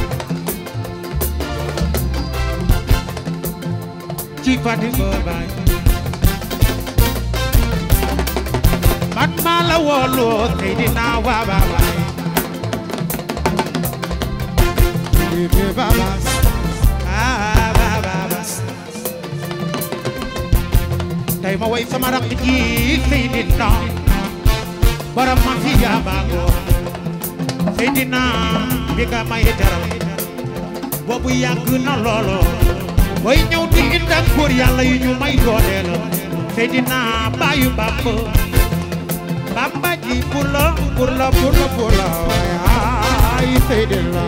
ci Fatima baay man maa la woolu Seydina waa baay bébé babas ah babas tey ma way sama rakk ji Seydina borom ma fi jaabago Seydina bi nga may teral boobu yàgg na loolo booy ñëw di indi ak góor yàlla yu ñu may doole la Seydina baayu Bàmba Bamba ji pula pula pula pula ay Seydina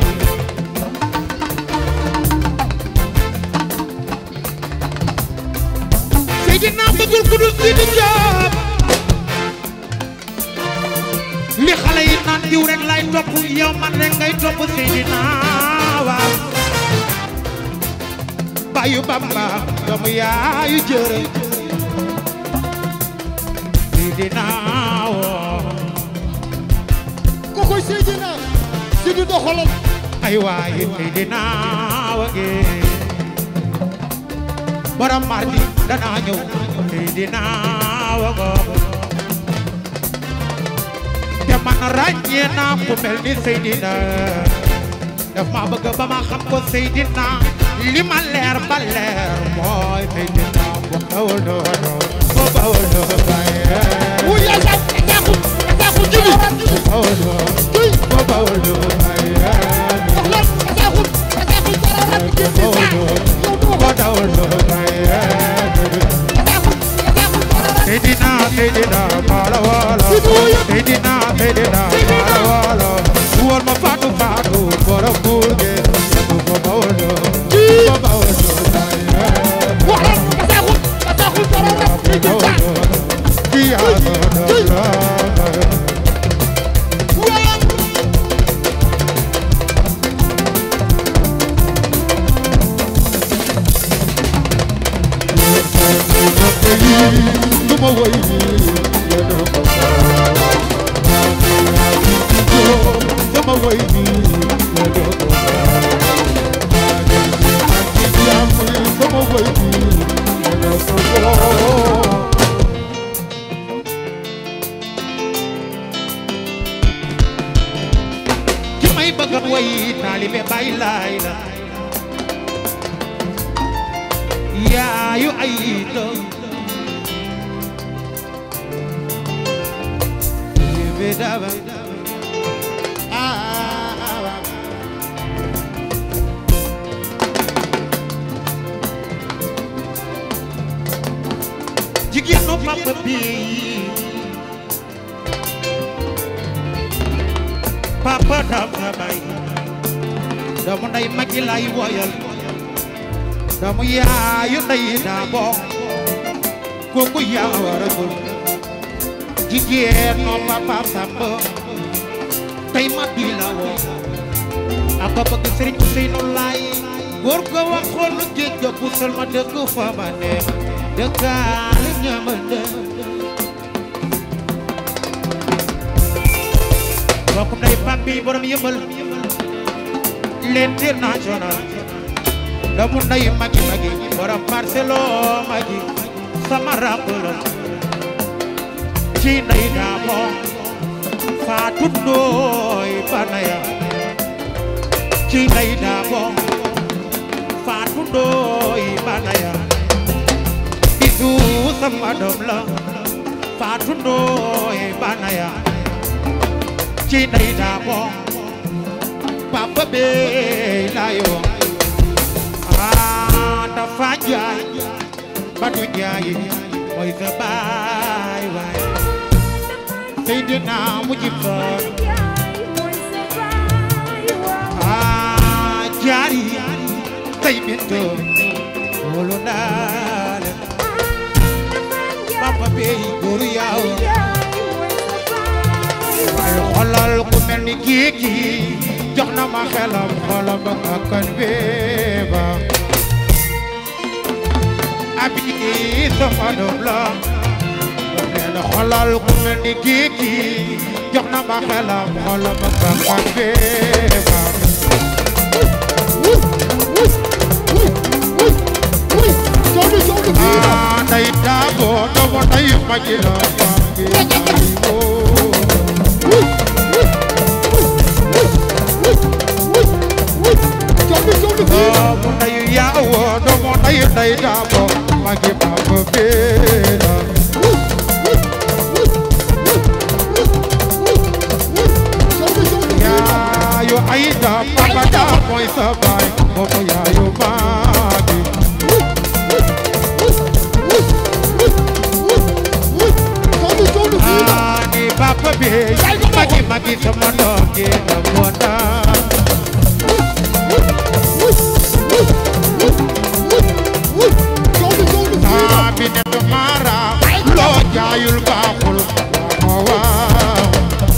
Seydina bëggul ku dul Sidi Diop li xale yi naan diw rek lay topp yow man rek ngay topp Seydina waaw bayu Bamba doomu yaayu jërë Seydina woo ko koy Seydina Sidi doxalal ay waay Seydina wage borom mardi danaa ñëw Seydina wago te man ràññee naa ku mel ni Seydina daf ma bëgg ba ma xam ko Seydina li ma leer ba leer mooy Seydina bu bawul doon bu bawul doon baye wu yaa sa ataaku ataaku jibi bu bawul doon tuy bu bawul doon baye doxalal ataaku ataaku jararat bu jibi bawul sa doon yow bu doxal bawul doon baye ataaku ataaku jararat Seydina Seydina mala wala Seydina Seydina mala wala wol ma faatu faatu borom burge bu ko bawlo bu ko bawlo waxal ataaku ataaku jararat jibi sa Kiya do wala Duma woy yeno ko Duma woy yeno ko Duma woy yeno ko ki may bëgg a woy taalibe Baay Laay la yaayu ay doom Bébé daba ah jigéenu papa bi papa dam sa bay doomu nday magi lay woyal doomu yaayu nday daa bokk kooku yaa war a gul jigéenu papa samba tey ma bi la woo ak bëgg sëriñ Ousseynou Laay góor ko waxoon lu géej ga pusal ma dëkk fa ma ne dëkkaale ñamande bokkum day pambi borom yëmbal l'international doomu nday magi magi borom Marcelo magi sama ràmb la ci nday daa moom faatu ndooy banaya ci nday daa moom faatu ndooy banaya bisu sama doom la faatu ndooy banaya ci nday daa moom papa bee layo ah dafa jaay ba du jaay mooy sa baay waay Seydina mujib soon ah jaari tey bintu wóolu naa la papa bey góoru yaaw waaye xolal ku mel ni kii kii jox na ma xelam xolam ba akkan beeba abi sama doom la nee na xolal ku mel ni kii kii jox na ma xelam xolam ba akkan beeba wuy wuy wuy wuy wuy jawdi jawdi fii la ah day daabo doomu day magi la fangi woo wuy wuy wuy wuy wuy wuy jawdi jawdi fii la doomu day yaawo doomu day day daabo magi papa beela wuy wuy wuy wuy wuy wuy wuy jawdi jawdi fii la yaayu ayda papa da mooy sa baay moomu yaayu maagi wuy wuy wuy wuy wuy wuy jawdi jawdi fii la ani papa bi magi magi sama doom ji na wona ah bi ne du mara loo jaayul baaxul waaw waaw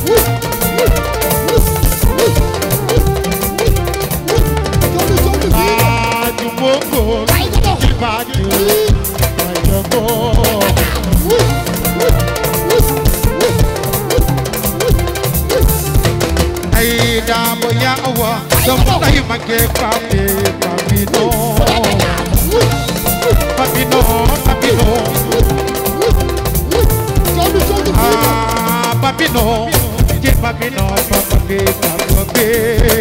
ah ju mongo ci baaju ay jogo ay daabo yaawa doomu nday mage papi papino papino papino ah papino ci papino papi papi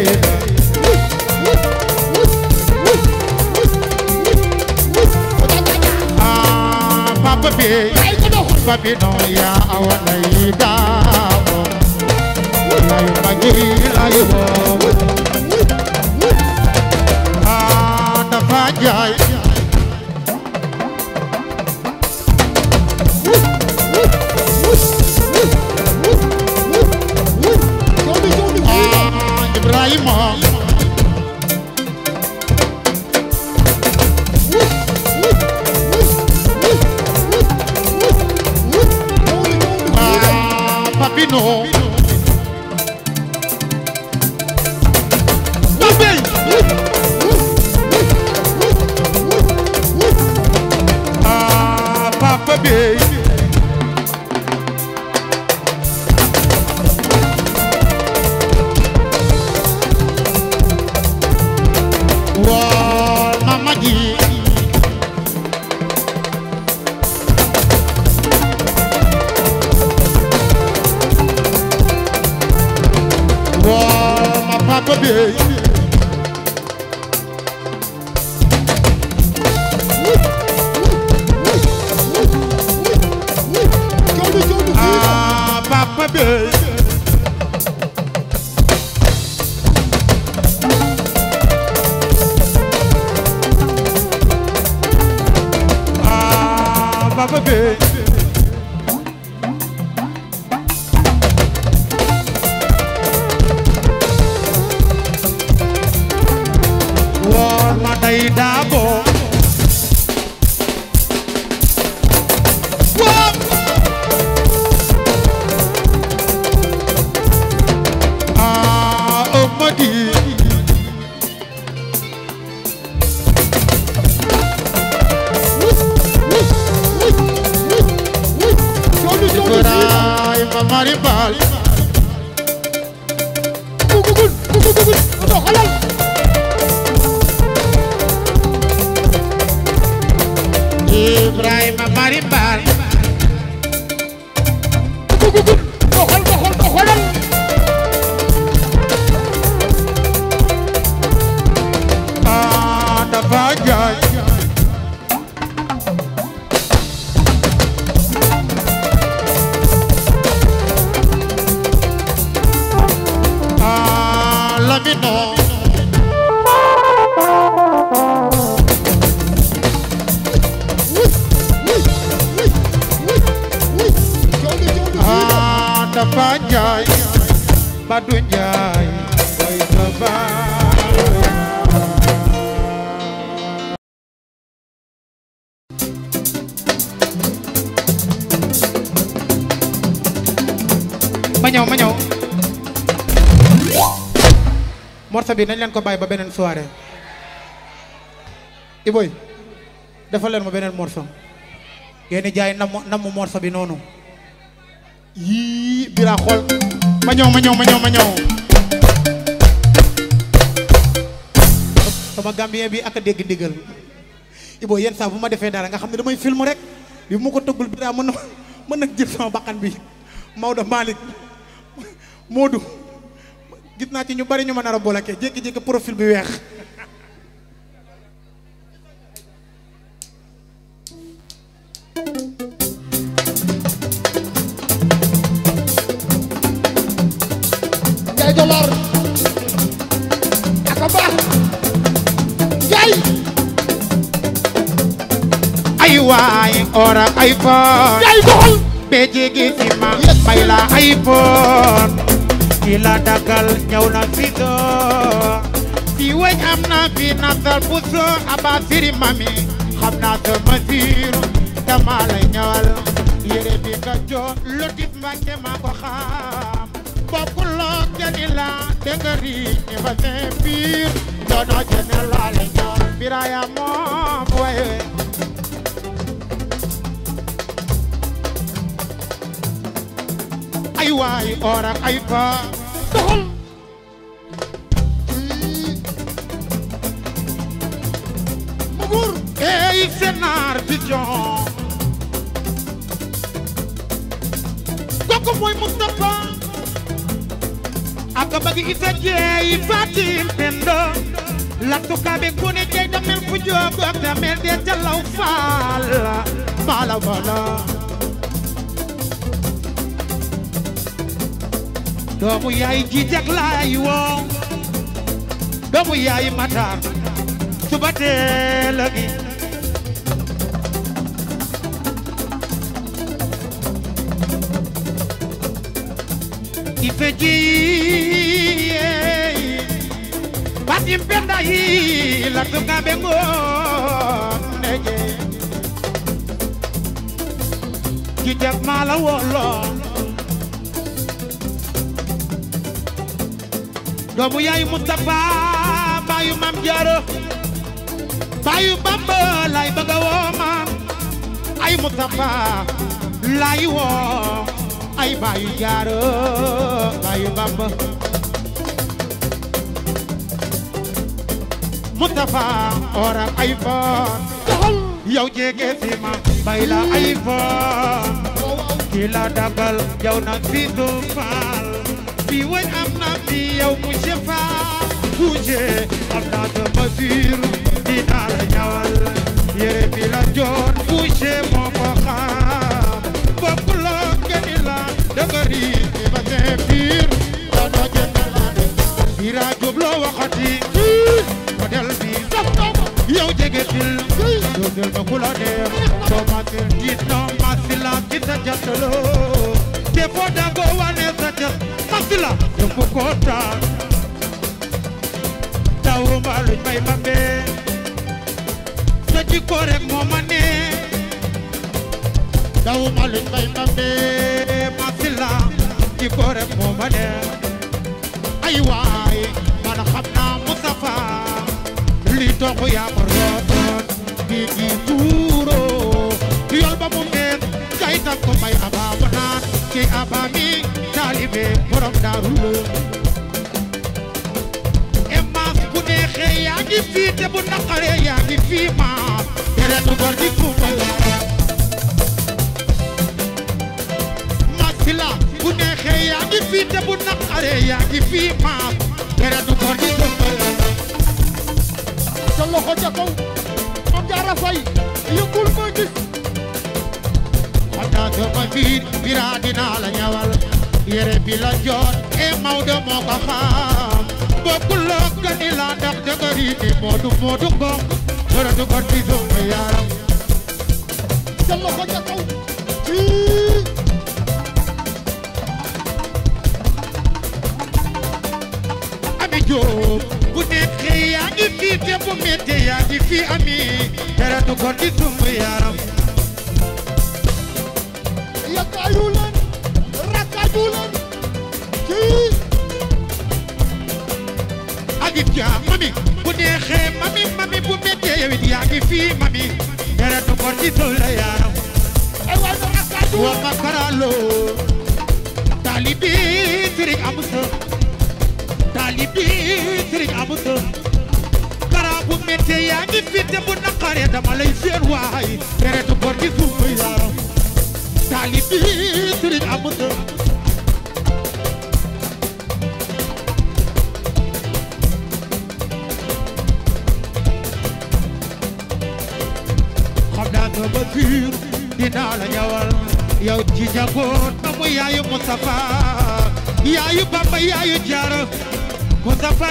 ah papa bi papino ya awana daabo lay magi lay wo ah dafa jaay ah Ibrahima ah papino ah papa bi waa mama ji waa ma papa bi ah papa bi ah papa bi waa ma day daabo waa ah Amady Ibrahima Mari Bal Ibrahima Mari Bal ah dafa jaay ah Lamino ah dafa jaay Badou Njaay way sa baay ma ñëw ma ñëw morceau bi nañ leen ko bàyyi ba beneen soirée Iboy defal leen ma beneen morceau yéen jaay namm namm morceau bi noonu yii bira xool ma ñëw ma ñëw ma ñëw ma ñëw sama gambien bi ak a dégg ndigal Iboy yenn saa bu ma defee dara nga xam ne damay film rek bi mu ko tëggul bira mën na mën na jël sama bakkan bi Maodo Malick Modou gis naa ci ñu bari ñu ma nar a bloqué jékki-jékki profil bi weex Njaay dollar aka baax Njaay ay waay ora ay fa Njaay doxal be jege si ma yes may la ay bon ki la dagal ñëw na fi doo fi weñ am na fi nasal bu soo aba siri mami xam naa sama siir dama lay ñëwal yére bi nga jox lotif mbàkke maa ko xam bokkuloo jëni la dégg riiñ ñi fa ne biir doono jëne laa lay ñëwal biraya moom waye ay waay or ak ay fa doxal Mamour ey Sénar Vision kooku mooy Moustapha ak bëgg isa jeey Fatim Pendo lattu kaabe kune jeey damel fu joogu ak damel de jalaw faal mala wala doomu yaay ji jag laay woo doomu yaay matar suba teel a gi ife ji batim penda yi la tunga bengo neje ji jag mala wolo doomu yaay Mustafa baayu mam jaaro baayu bamba lay bëgg a woo maam ay Mustafa lay woo ay baayu jaaro baayu bamba Mustafa ora ay fon doxal yow jege si ma bay la ay fon waaw waaw ki la dagal yow na fi du faal fi wañ am na fi yow monsieur Fall bouge am na sama biir dinaa la ñawal yére bi la joon bouge moo ko xam bokk loo gëni la dëgëri di ba see biir doono jënd la de bira jub loo waxati model bi daf naa ma yow jege til dundal ma ku la neex soo ma seen jiit no masila ci sa jàttaloo te foo dagoo wane sa jàtt masila yëpp kontaan tawuma luñ may mambe sa jikko rek moo ma neex tawuma luñ may mambe masila jikko rek moo ma neex ay waay man xam naa Moustapha li toog yaa ko rootoon gi gi tuuro yol ba mu meen kay tak ko may aba ba naan ki aba mi taalibe borom daaru lo e maas bu neexee yaa ngi fii te bu naqaree yaa ngi fii maas tere du gor di kumba maas la bu neexee yaa ngi fii te bu naqaree yaa ngi fii maas tere du gor di kumba sa loxo ca kaw Mame Diarra Faye yëgul ma gis Ata sama biir bira dinaa la ñawal yére bi la joon e Maodo moo ko xam bokkuloo gani la ndax dëgëri ni Moodu Moodu Ngom dara du ko ci sama yaram sa loxo ca kaw kii Ami Jóob bu neexee yaa ngi fii te bu méttee yaa ngi fii ami dara du ko ci sama yaram yàggaayu leen rakkaaju leen kii agit ja mami bu neexee mami mami bu méttee yow it yaa ngi fii mami dara du ko ci sama yaram ay waay na rakkaaju wa makaralo talibi sëriñ amusa talibi sëriñ amusa kara bu méttee yaa ngi fi te bu naqaree dama lay seen waay deretu bor gi suuf yaram talibi sëriñ amusa xam naa sama biir dinaa la ñawal yow ci jagoon na mu yaayu Moustapha yaayu Bamba yaayu Jaara Moustapha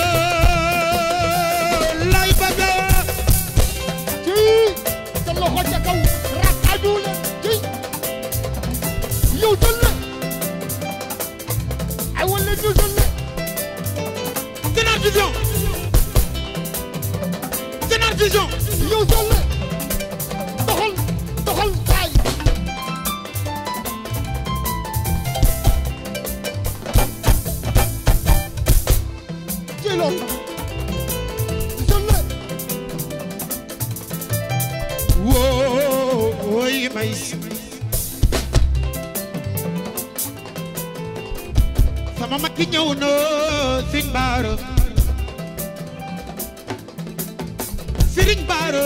yoo lay bëgga kii sa loxo ca kaw rakkaaju leen kii yow jël le Vision Sénar Vision yow Jalle doxal doxal kaay ci loolu Jalle woo woy may sama mag ki ñëw na Sëriñ Baara Sëriñ Baara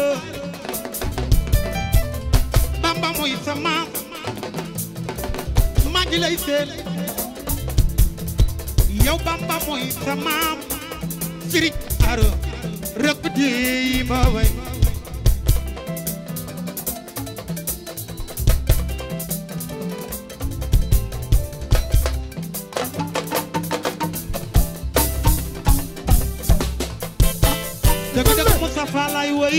Bamba mooy sama maa ngi lay seen yow Bamba mooy sama Sëriñ Baara rëbb di ma way dëgg dëgg Moustapha lay woy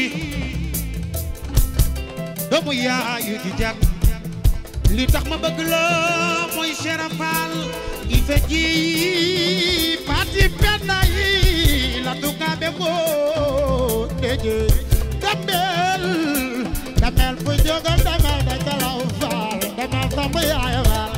doomu yaayu di jag li tax ma bëgg la mooy Cheikh Fall i fe ji pati penda yi la tukabe ko deje dambel damel fu jogam damel da calaw faal damel sama yaay faal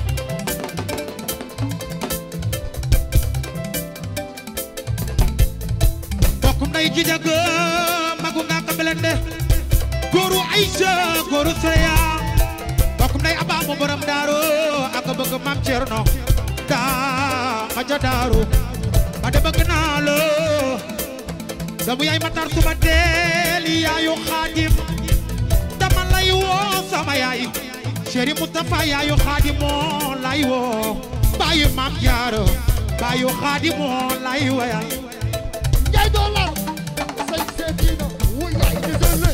bokkum nay ji jag magu nga ka belende góoru Aïcha góoru Seya bokkum nay aba mo borom daaru ak bëgg mam Cerno daa ma ja daaru ma de bëgg naa la doomu yaay matar suma deel yaayu xaadim dama lay woo sama yaay chéri Moustapha yaayu xaadim moo lay woo baayu mam jaaro baayu xaadim moo lay wayal Njaay dollar say seetiina wuy yaay di Jalle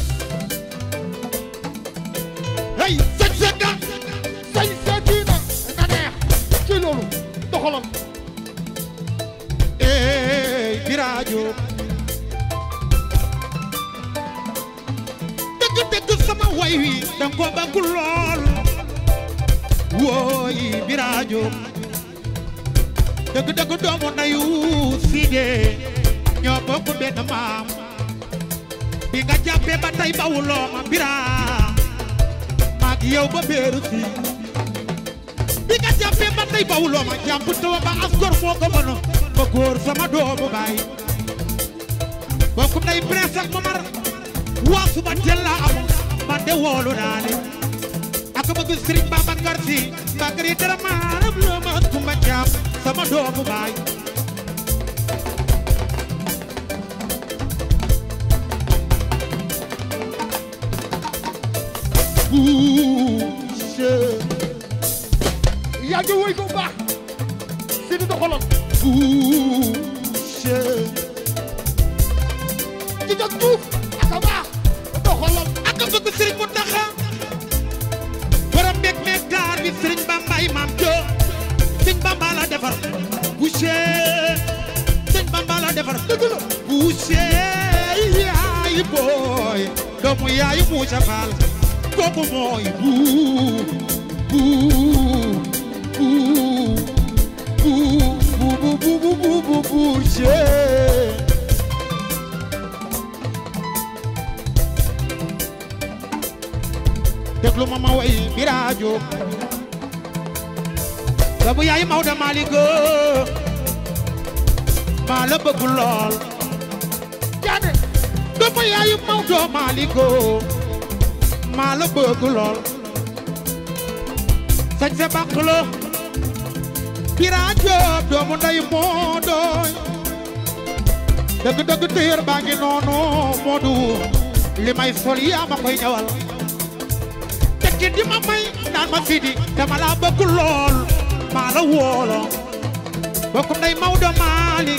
hey sëñ sëñ ga say seetiina nga neex ci loolu doxalal ey biraajo dëgg dëgg sama way wi danga ko bëgg lool wooy biraajo dëgg dëgg doomu nayu siide ñoo bokk benn maam bi nga jàppee ba tey bawuloo ma biraa maag yow ba beeru si bi nga jàppee ba tey bawuloo ma jàpp tawa ba as gor moo ko mën ba góor sama doomu baay bokkum nay prince ak mamar waa suba teel laa am man de woolu naa ne ak bëgg Sëriñ Babacar Si Bakari dara maaram loo ma kumba jaam sama doomu baay Boucher yaa ngi woy ko baax si di doxalal Boucher ci jag tuuf ak a baax doxalal ak bëgg Sëriñ Muntaxa borom mbég meeg taar bi Sëriñ Bambaay maam jo Sëriñ Bamba la defar Boucher Sëriñ Bamba la defar dëgg la Boucher yaay booy doomu yaay Moussa Fall kooku mooy buu buu buu buu buu buu buu buu buu Boucher déglu ma ma way biraajo doomu yaay Maodo Malick maa la bëgg lool jaane doomu yaayu Maodo Malick maa la bëgg lool sañ se bàq la biraajo doomu nday moo dooy dëgg dëgg téer baa ngi noonu Moodu li may sol yaa ma koy ñëwal tekki di ma may naan ma sidi dama la bëgg lool maa la woolo bokkum nday Maodo Malick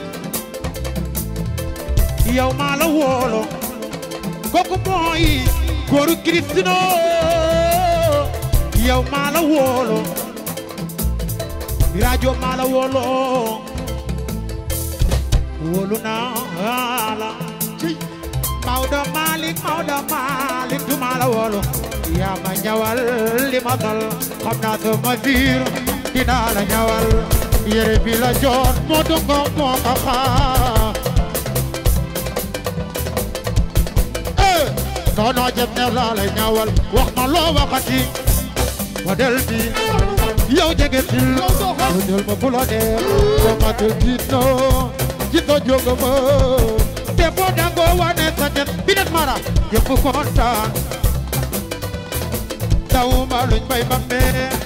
yow maa la woolo kooku mooy góoru Kristino yow maa la woolo rajo maa la woolo wóolu naa la ci Maodo Malick Maodo Malick du maa la woolo yaa ma ñawal li ma dal xam naa sama biir dinaa la ñawal yére bi la joor moo dungo moo ko xaar eh noono jëm ne laa lay ñaawal wax ma loo waxati model bi yow jege til Yow doxal. lu jël ma fu la neex sama te jiito jiito jóga ma te boo dangoo wane sa tet bi det mara yëpp kontaan dawuma luñ bay bambe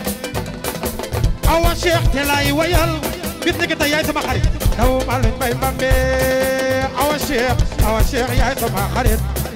awa cheikh te lay wayal bis ni ki tey yaay sama xarit dawuma luñ bay bambe awa cheikh awa cheikh yaay sama xarit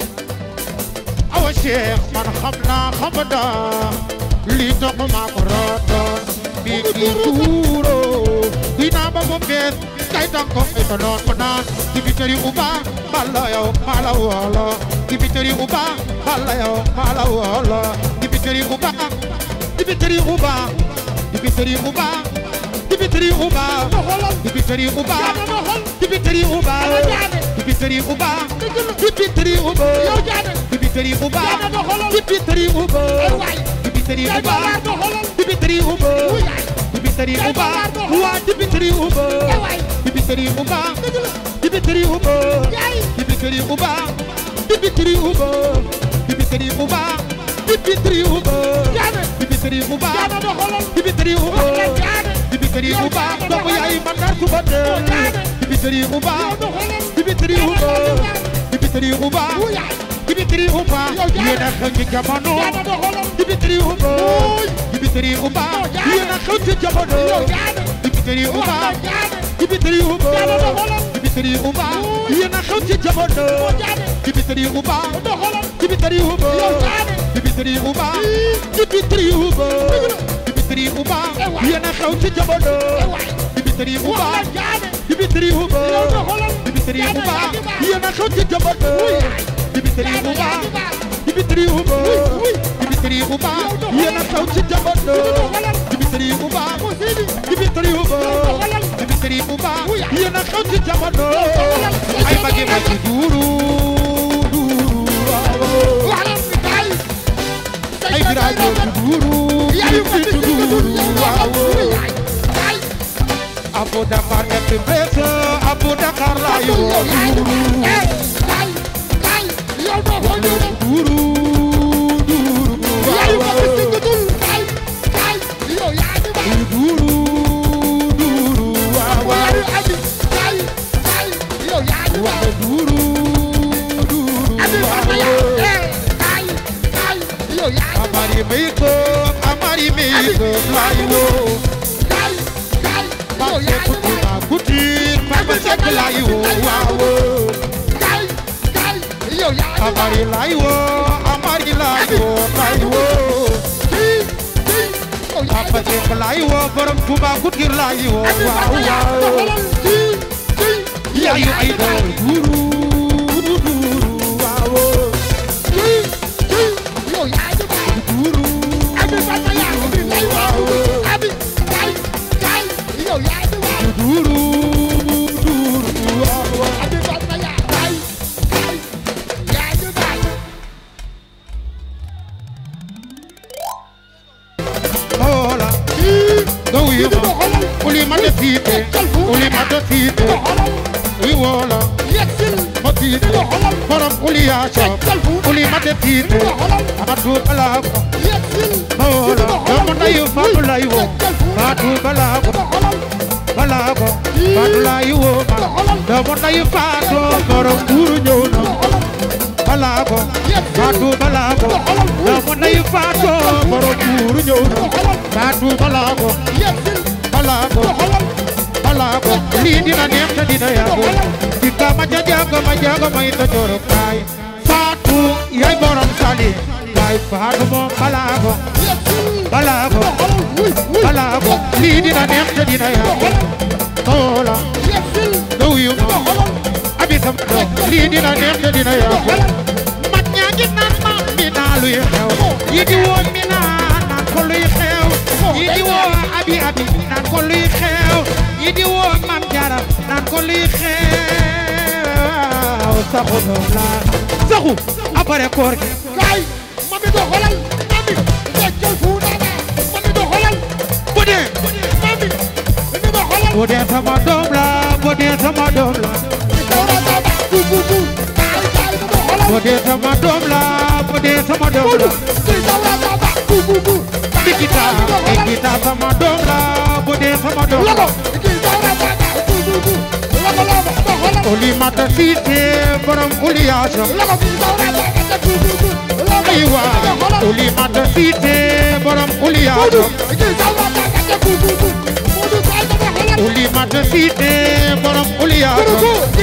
awa cheikh man xam naa xam naa lii toog maa ko rootoon bii kii tuuro dinaa ba mu fees kay tànk ko ay ta noon ko naan dibiteri uba balla yow mala wolo dibiteri uba balla yow mala wolo dibiteri uba dibiteri uba dibiteri uba dibiteri uba dibiteri uba dibiteri uba dibiteri uba dibiteri uba yow jaane dibiteri uba Jaana doxalal. dibiteri uba ay waay dibiteri yaa uba jawaar doxalal dibiteri uba Wuy yaay. dibiteri Yaa uba jawaar doxalal. waa dibiteri uba ay waay dibiteri uba dibiteri uba yaay dibiteri uba dibiteri uba dibiteri uba dibiteri uba jaane dibiteri uba jaana doxalal dibiteri uba wax leen jaane dibiteri Yow uba jaana doomu doxalal. yaay man daal suba teel jaane. dibiteri uba yow doxalal dibiteri uba dibiteri uba Wuy yaay dibiteri uba Yow jaana. yéen a xew ci jamono jaana doxalal dibiteri uba Wuy. dibiteri uba Yow jaana. yéen a xew ci jamono yow jaane dibiteri wax uba leen jaane dibiteri uba Jaana doxalal. dibiteri uba Wuy. yéen a xew ci jamono jaane dibiteri uba doxalal dibiteri uba yow jaane dibiteri uba dibiteri uba dibiteri uba Eh waay. yéen a xew ci jamono ay waay dibiteri wax uba leen jaane dibiteri uba yow doxalal dibiteri Jaana uba yaa ngi baax. yéen a xew ci jamono Wuy yaay. dibiteri Jaana uba yaa ngi baax. dibiteri uba Wuy, wuy. dibiteri uba Yow doxalal. yéen a xew ci jamono doxalal. dibiteri uba mu siidi dibiteri uba doxalal. dibiteri uba Wuy. yéen a xew ci jamono doxalal. ay magi magi duuru duuru waaw wax leen ni kaay ay birajo duuru yaayu ko bitti ci duuru waaw Wuy yaay kaay Abu Dakar nekk bés Abu Dakar laa yow yoo yaay duuru eh kaay kaay yow doxalal duuru duuru yaayu ko waaw ci dul kaay kaay yow yaa ngi baax duuru duuru waaw yaayu abi kaay kaay yow yaa ngi baax waaw duuru duuru abi papa ya waaw eh kaay kaay yow yaa ngi baax Amari makeup Amari makeup laa yoo kaay kaay yow Pape yaa ngi baax Koutina Couture Papa Seck laa yoo waaw kaay kaay yow yaa ngi baax Amari laa yoo Amari laa yoo laa yoo kii kii yow yaa ngi Papa Seck laa yoo borom Touba Couture laa yoo abi waaw papa ya waaw doxalal kii kii yow yaayu yaa ay ngi baax doon duuru duuru waaw kii kii yow yaa ngi baax duuru abi papa ya abi lay waaw abi kaay kaay yow yaa ngi baax duuru duuru waaw abi papa ya kaay kaay yaa ngi baax Hola kii nga wuyu ma doxalal uli ma def fiite uli ma def fiite doxalal wi woola yegsil ma fiite doxalal borom uli yaa soob uli ma def fiite doxalal Faatu Balaago yegsil Hola doomu ndeyu Faatu lay woo Faatu Balaago doxalal Balaago Faatu lay woo ma doomu ndeyu Faatu borom buuru ñëw na doxalal Balaago Faatu Balaago doomu ndeyu Faatu borom buuru ñëw na doxalal Faatu Balaago yegsil Balaago doxalal Balaago lii dina neex te dina yàgg ci kama ja jaaga ma jaaga may ta joro kaay Faatu yaay borom sali kaay Faatu moom Balaago yegsil Balaago doxalal wuy wuy Balaago lii dina neex te dina yàgg Hola yegsil nga wuyu ma doxalal abi sama doom lii dina neex te dina yàgg mag ñaa ngi naan ma mi naa luy xew yi di woo mi naa naan ko luy xew yi di woo abi abi naan ko luy xew yi di woo mam jara naan ko luy xew saxu doom la saxu après koor gi kaay mami doxalal mami feccal fu nana mami doxalal bu dee mami mami doxalal bu dee sama doom la bu dee sama doom la bu dee sama doom la bu dee sama doom la Nikita Nikita sama doom la bu dee sama doom la Oulimata Cissé borom Ouliacha aywa Oulimata Cissé borom Ouliacha Oulimata Cissé borom Ouliacha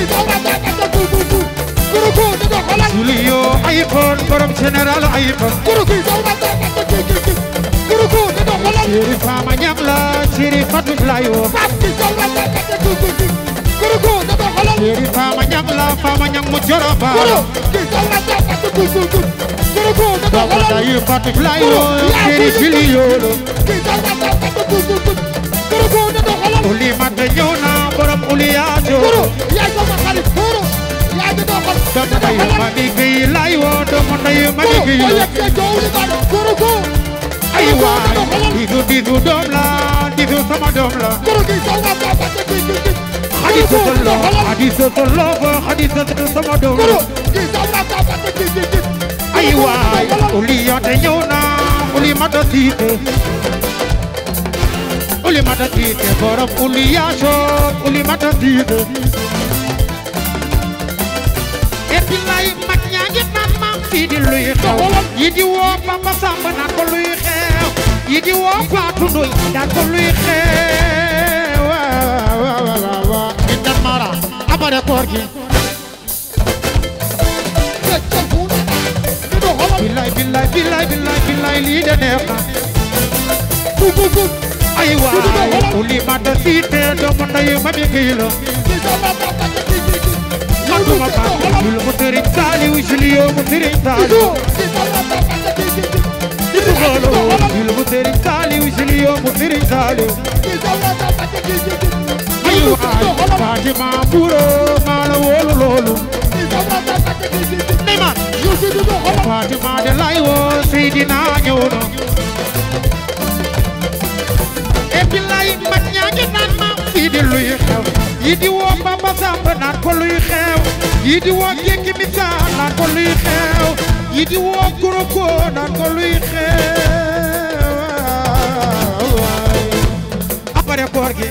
Julio iPhone borom général iPhone Chéri Fama Ñam la Chéri Fatou Laye wo Chéri Fama Ñam la Fama Ñam mu joro baalo Doomu dayu Fatou Laye wo Chéri Julio lo Oulimata ñëw na borom Ouliacha Doomu dayu Mami Gueye Laye wo doomu dayu Mami Gueye lo ay waay disu disu doom la disu sama doom la xadi soto lo xadi soto lo ko xadi soto sama doom la ay waay Oulimata ñëw na Oulimata Cissé Oulimata Cissé borom Ouliacha Oulimata Cissé et billaay mag ñaa ngi naan maam fii di luy xew yi di woo Papa Samba naan ko luy xew yi di woo Fatou Ndoy naan ko luy xew waaw waaw waaw waaw inda mara abare koor gi billaay billaay billaay billaay billaay lii de neex na ay waay Oulimata Cissé doomu ndeyu Mami Gueye la Manduma Fatou Jul mu Sëriñ Saliou Julio mu Sëriñ Saliou Dibu Golo Jul mu Sëriñ Saliou Julio mu Sëriñ Saliou ay waay Fatima Buro maa la wóolu loolu Neymar Fatima de lay woo Seydina ñëw na et puis lay mag ñaa ngi naan ma fii di luy xew yi di woo Papa Samba naan ko luy xew yi di woo Jékki Misa naan ko luy xew yi di woo Goroko naan ko luy xew waay après koor gi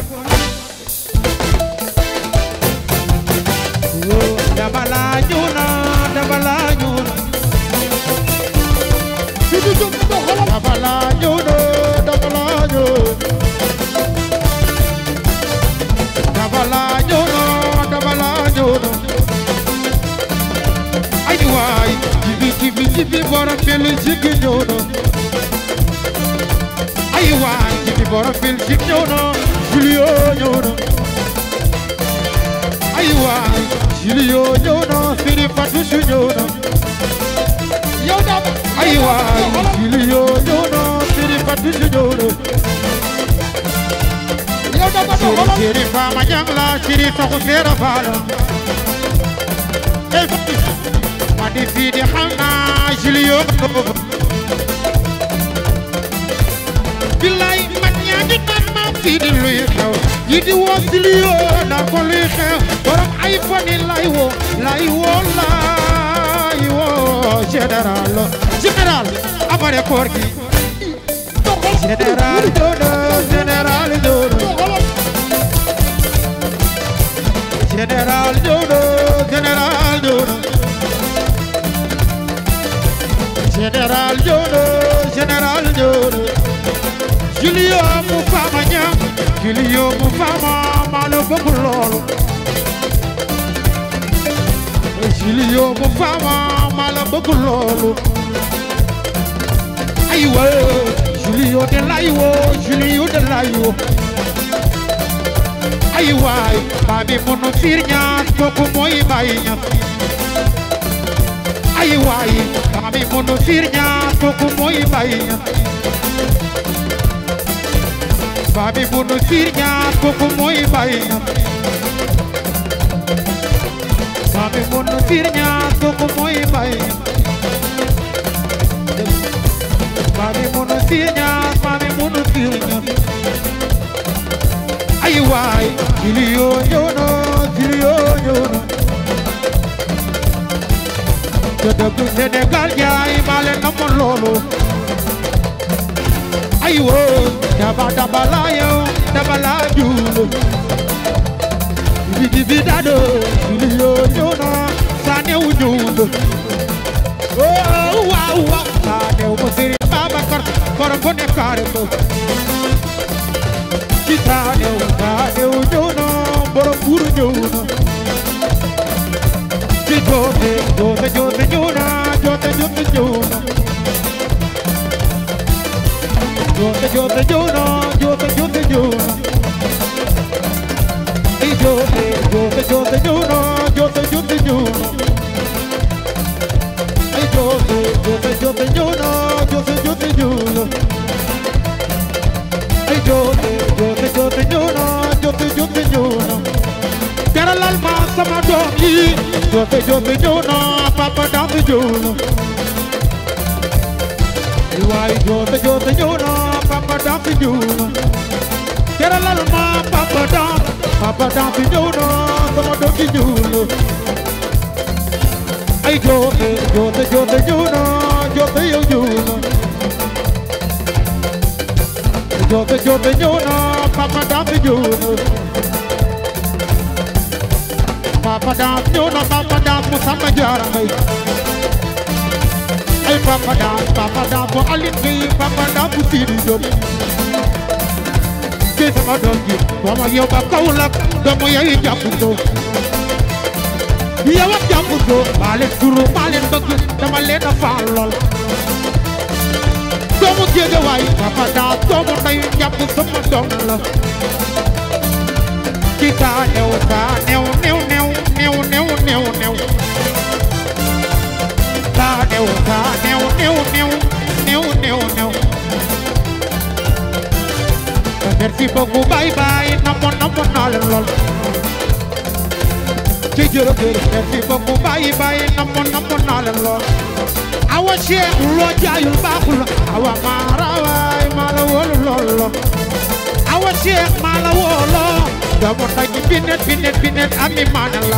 woo dama laa ñëw na dama laa ñëw na dama laa ñëw na dama laa ñëw dama laa ñëw na dama laa ñëw na ay waay jibi jibi jibi borom bil jigi ñëw na ay waay jibi borom bil jigi ñëw na Julio ñëw na ay waay Julio ñëw na Siri Fatou su ñëw na ay waay Julio ñëw na Siri Fatou su ñëw na Siri Siri Fama Ñang la Siri Soxu Seera Faala ey Fatou ma di fii di xam naa Julio billaay man ñaa ngi naan ma fii di luy xew yi di woo Julio naan ko luy xew borom ay fani lay woo lay woo lay woo général général après koor gi général dodo général dodo général dodo général dodo général dodo général dodo Julio mu fama ñam Julio mu fama maa la bëgg loolu Julio mu fama maa la bëgg loolu aywa Julio de laywo Julio de laywo ay waay babi munu fiir ñaas kooku mooy Baay Ñas ay waay babi munu fiir ñaas kooku mooy Baay Ñas babi munu fiir ñaas kooku mooy Baay Ñas babi munu fiir ñaas kooku mooy Baay Ñas Mami munu fiir ñaas mami munu fiir ñaas ay waay Silio ñëw na Silio ñëw na te dëgg Sénégal jaay maa leen namoon loolu ay woo daba daba laa yow daba laa juul bi bi dado Silio ñëw na Sanew ñëw na oh waaw waaw Sanew ma Serigne Babacar borom bu ne kaare ko ci Sanew Sanew ñëw na borom buur ñëw na ci joote joote joote ñëw na joote joote ñëw na joote joote ñëw na joote joote ñëw na ay joote joote joote ñëw na joote joote ñëw na ay joote joote joote ñëw na joote joote ñëw na ay joote joote joote ñëw na joote joote ñëw na teralal ma sama doom yi joote joote ñëw na papa dafa ñëw na ay waay joote joote ñëw na papa dafa ñëw na teralal ma papa dafa papa dafa ñëw na sama doom yi ñëw na ay joote joote joote ñëw na joote yow ñëw na joote joote ñëw na papa dafa ñëw na papa daaf ñëw na papa daaf mu samba jaara mbay ay papa daaf papa daaf bu alin gi papa daaf bu siidi jóob ci sama doom ji wama yow ba Kaolack doomu yayi jàpp ko yow ak jàpp ko maa leen turu maa leen bëgg dama leen a faal lool doomu Géejawaay papa daaf doomu nday jàpp sama doom la ci saa new saa new new new new new new new saa new saa new new new new new new merci beaucoup bye bye namoon namoon naa leen lool ci jërëjëf merci beaucoup bye bye namoon namoon naa leen lool awa Cheikh loo jaayul baaxul awa maara waay maa la wóolu lool lool awa Cheikh maa la wóoloo doomu nday binet binet binet ami maana la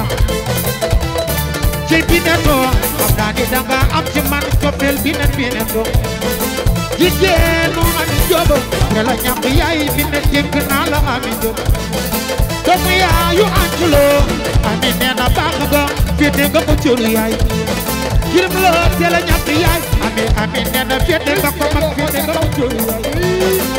ci binetoo xam naa ni danga am ci man coppeel binet binetoo jigéenu ami jóoba te la ñàkk yaay binet jëkk naa la ami jóob doomu yaayu anculoo ami nee na baax nga féete nga ko cëru yaay jirim la te la ñàkk yaay ami ami nee na féete nga ko mag féete nga ko cëru yaay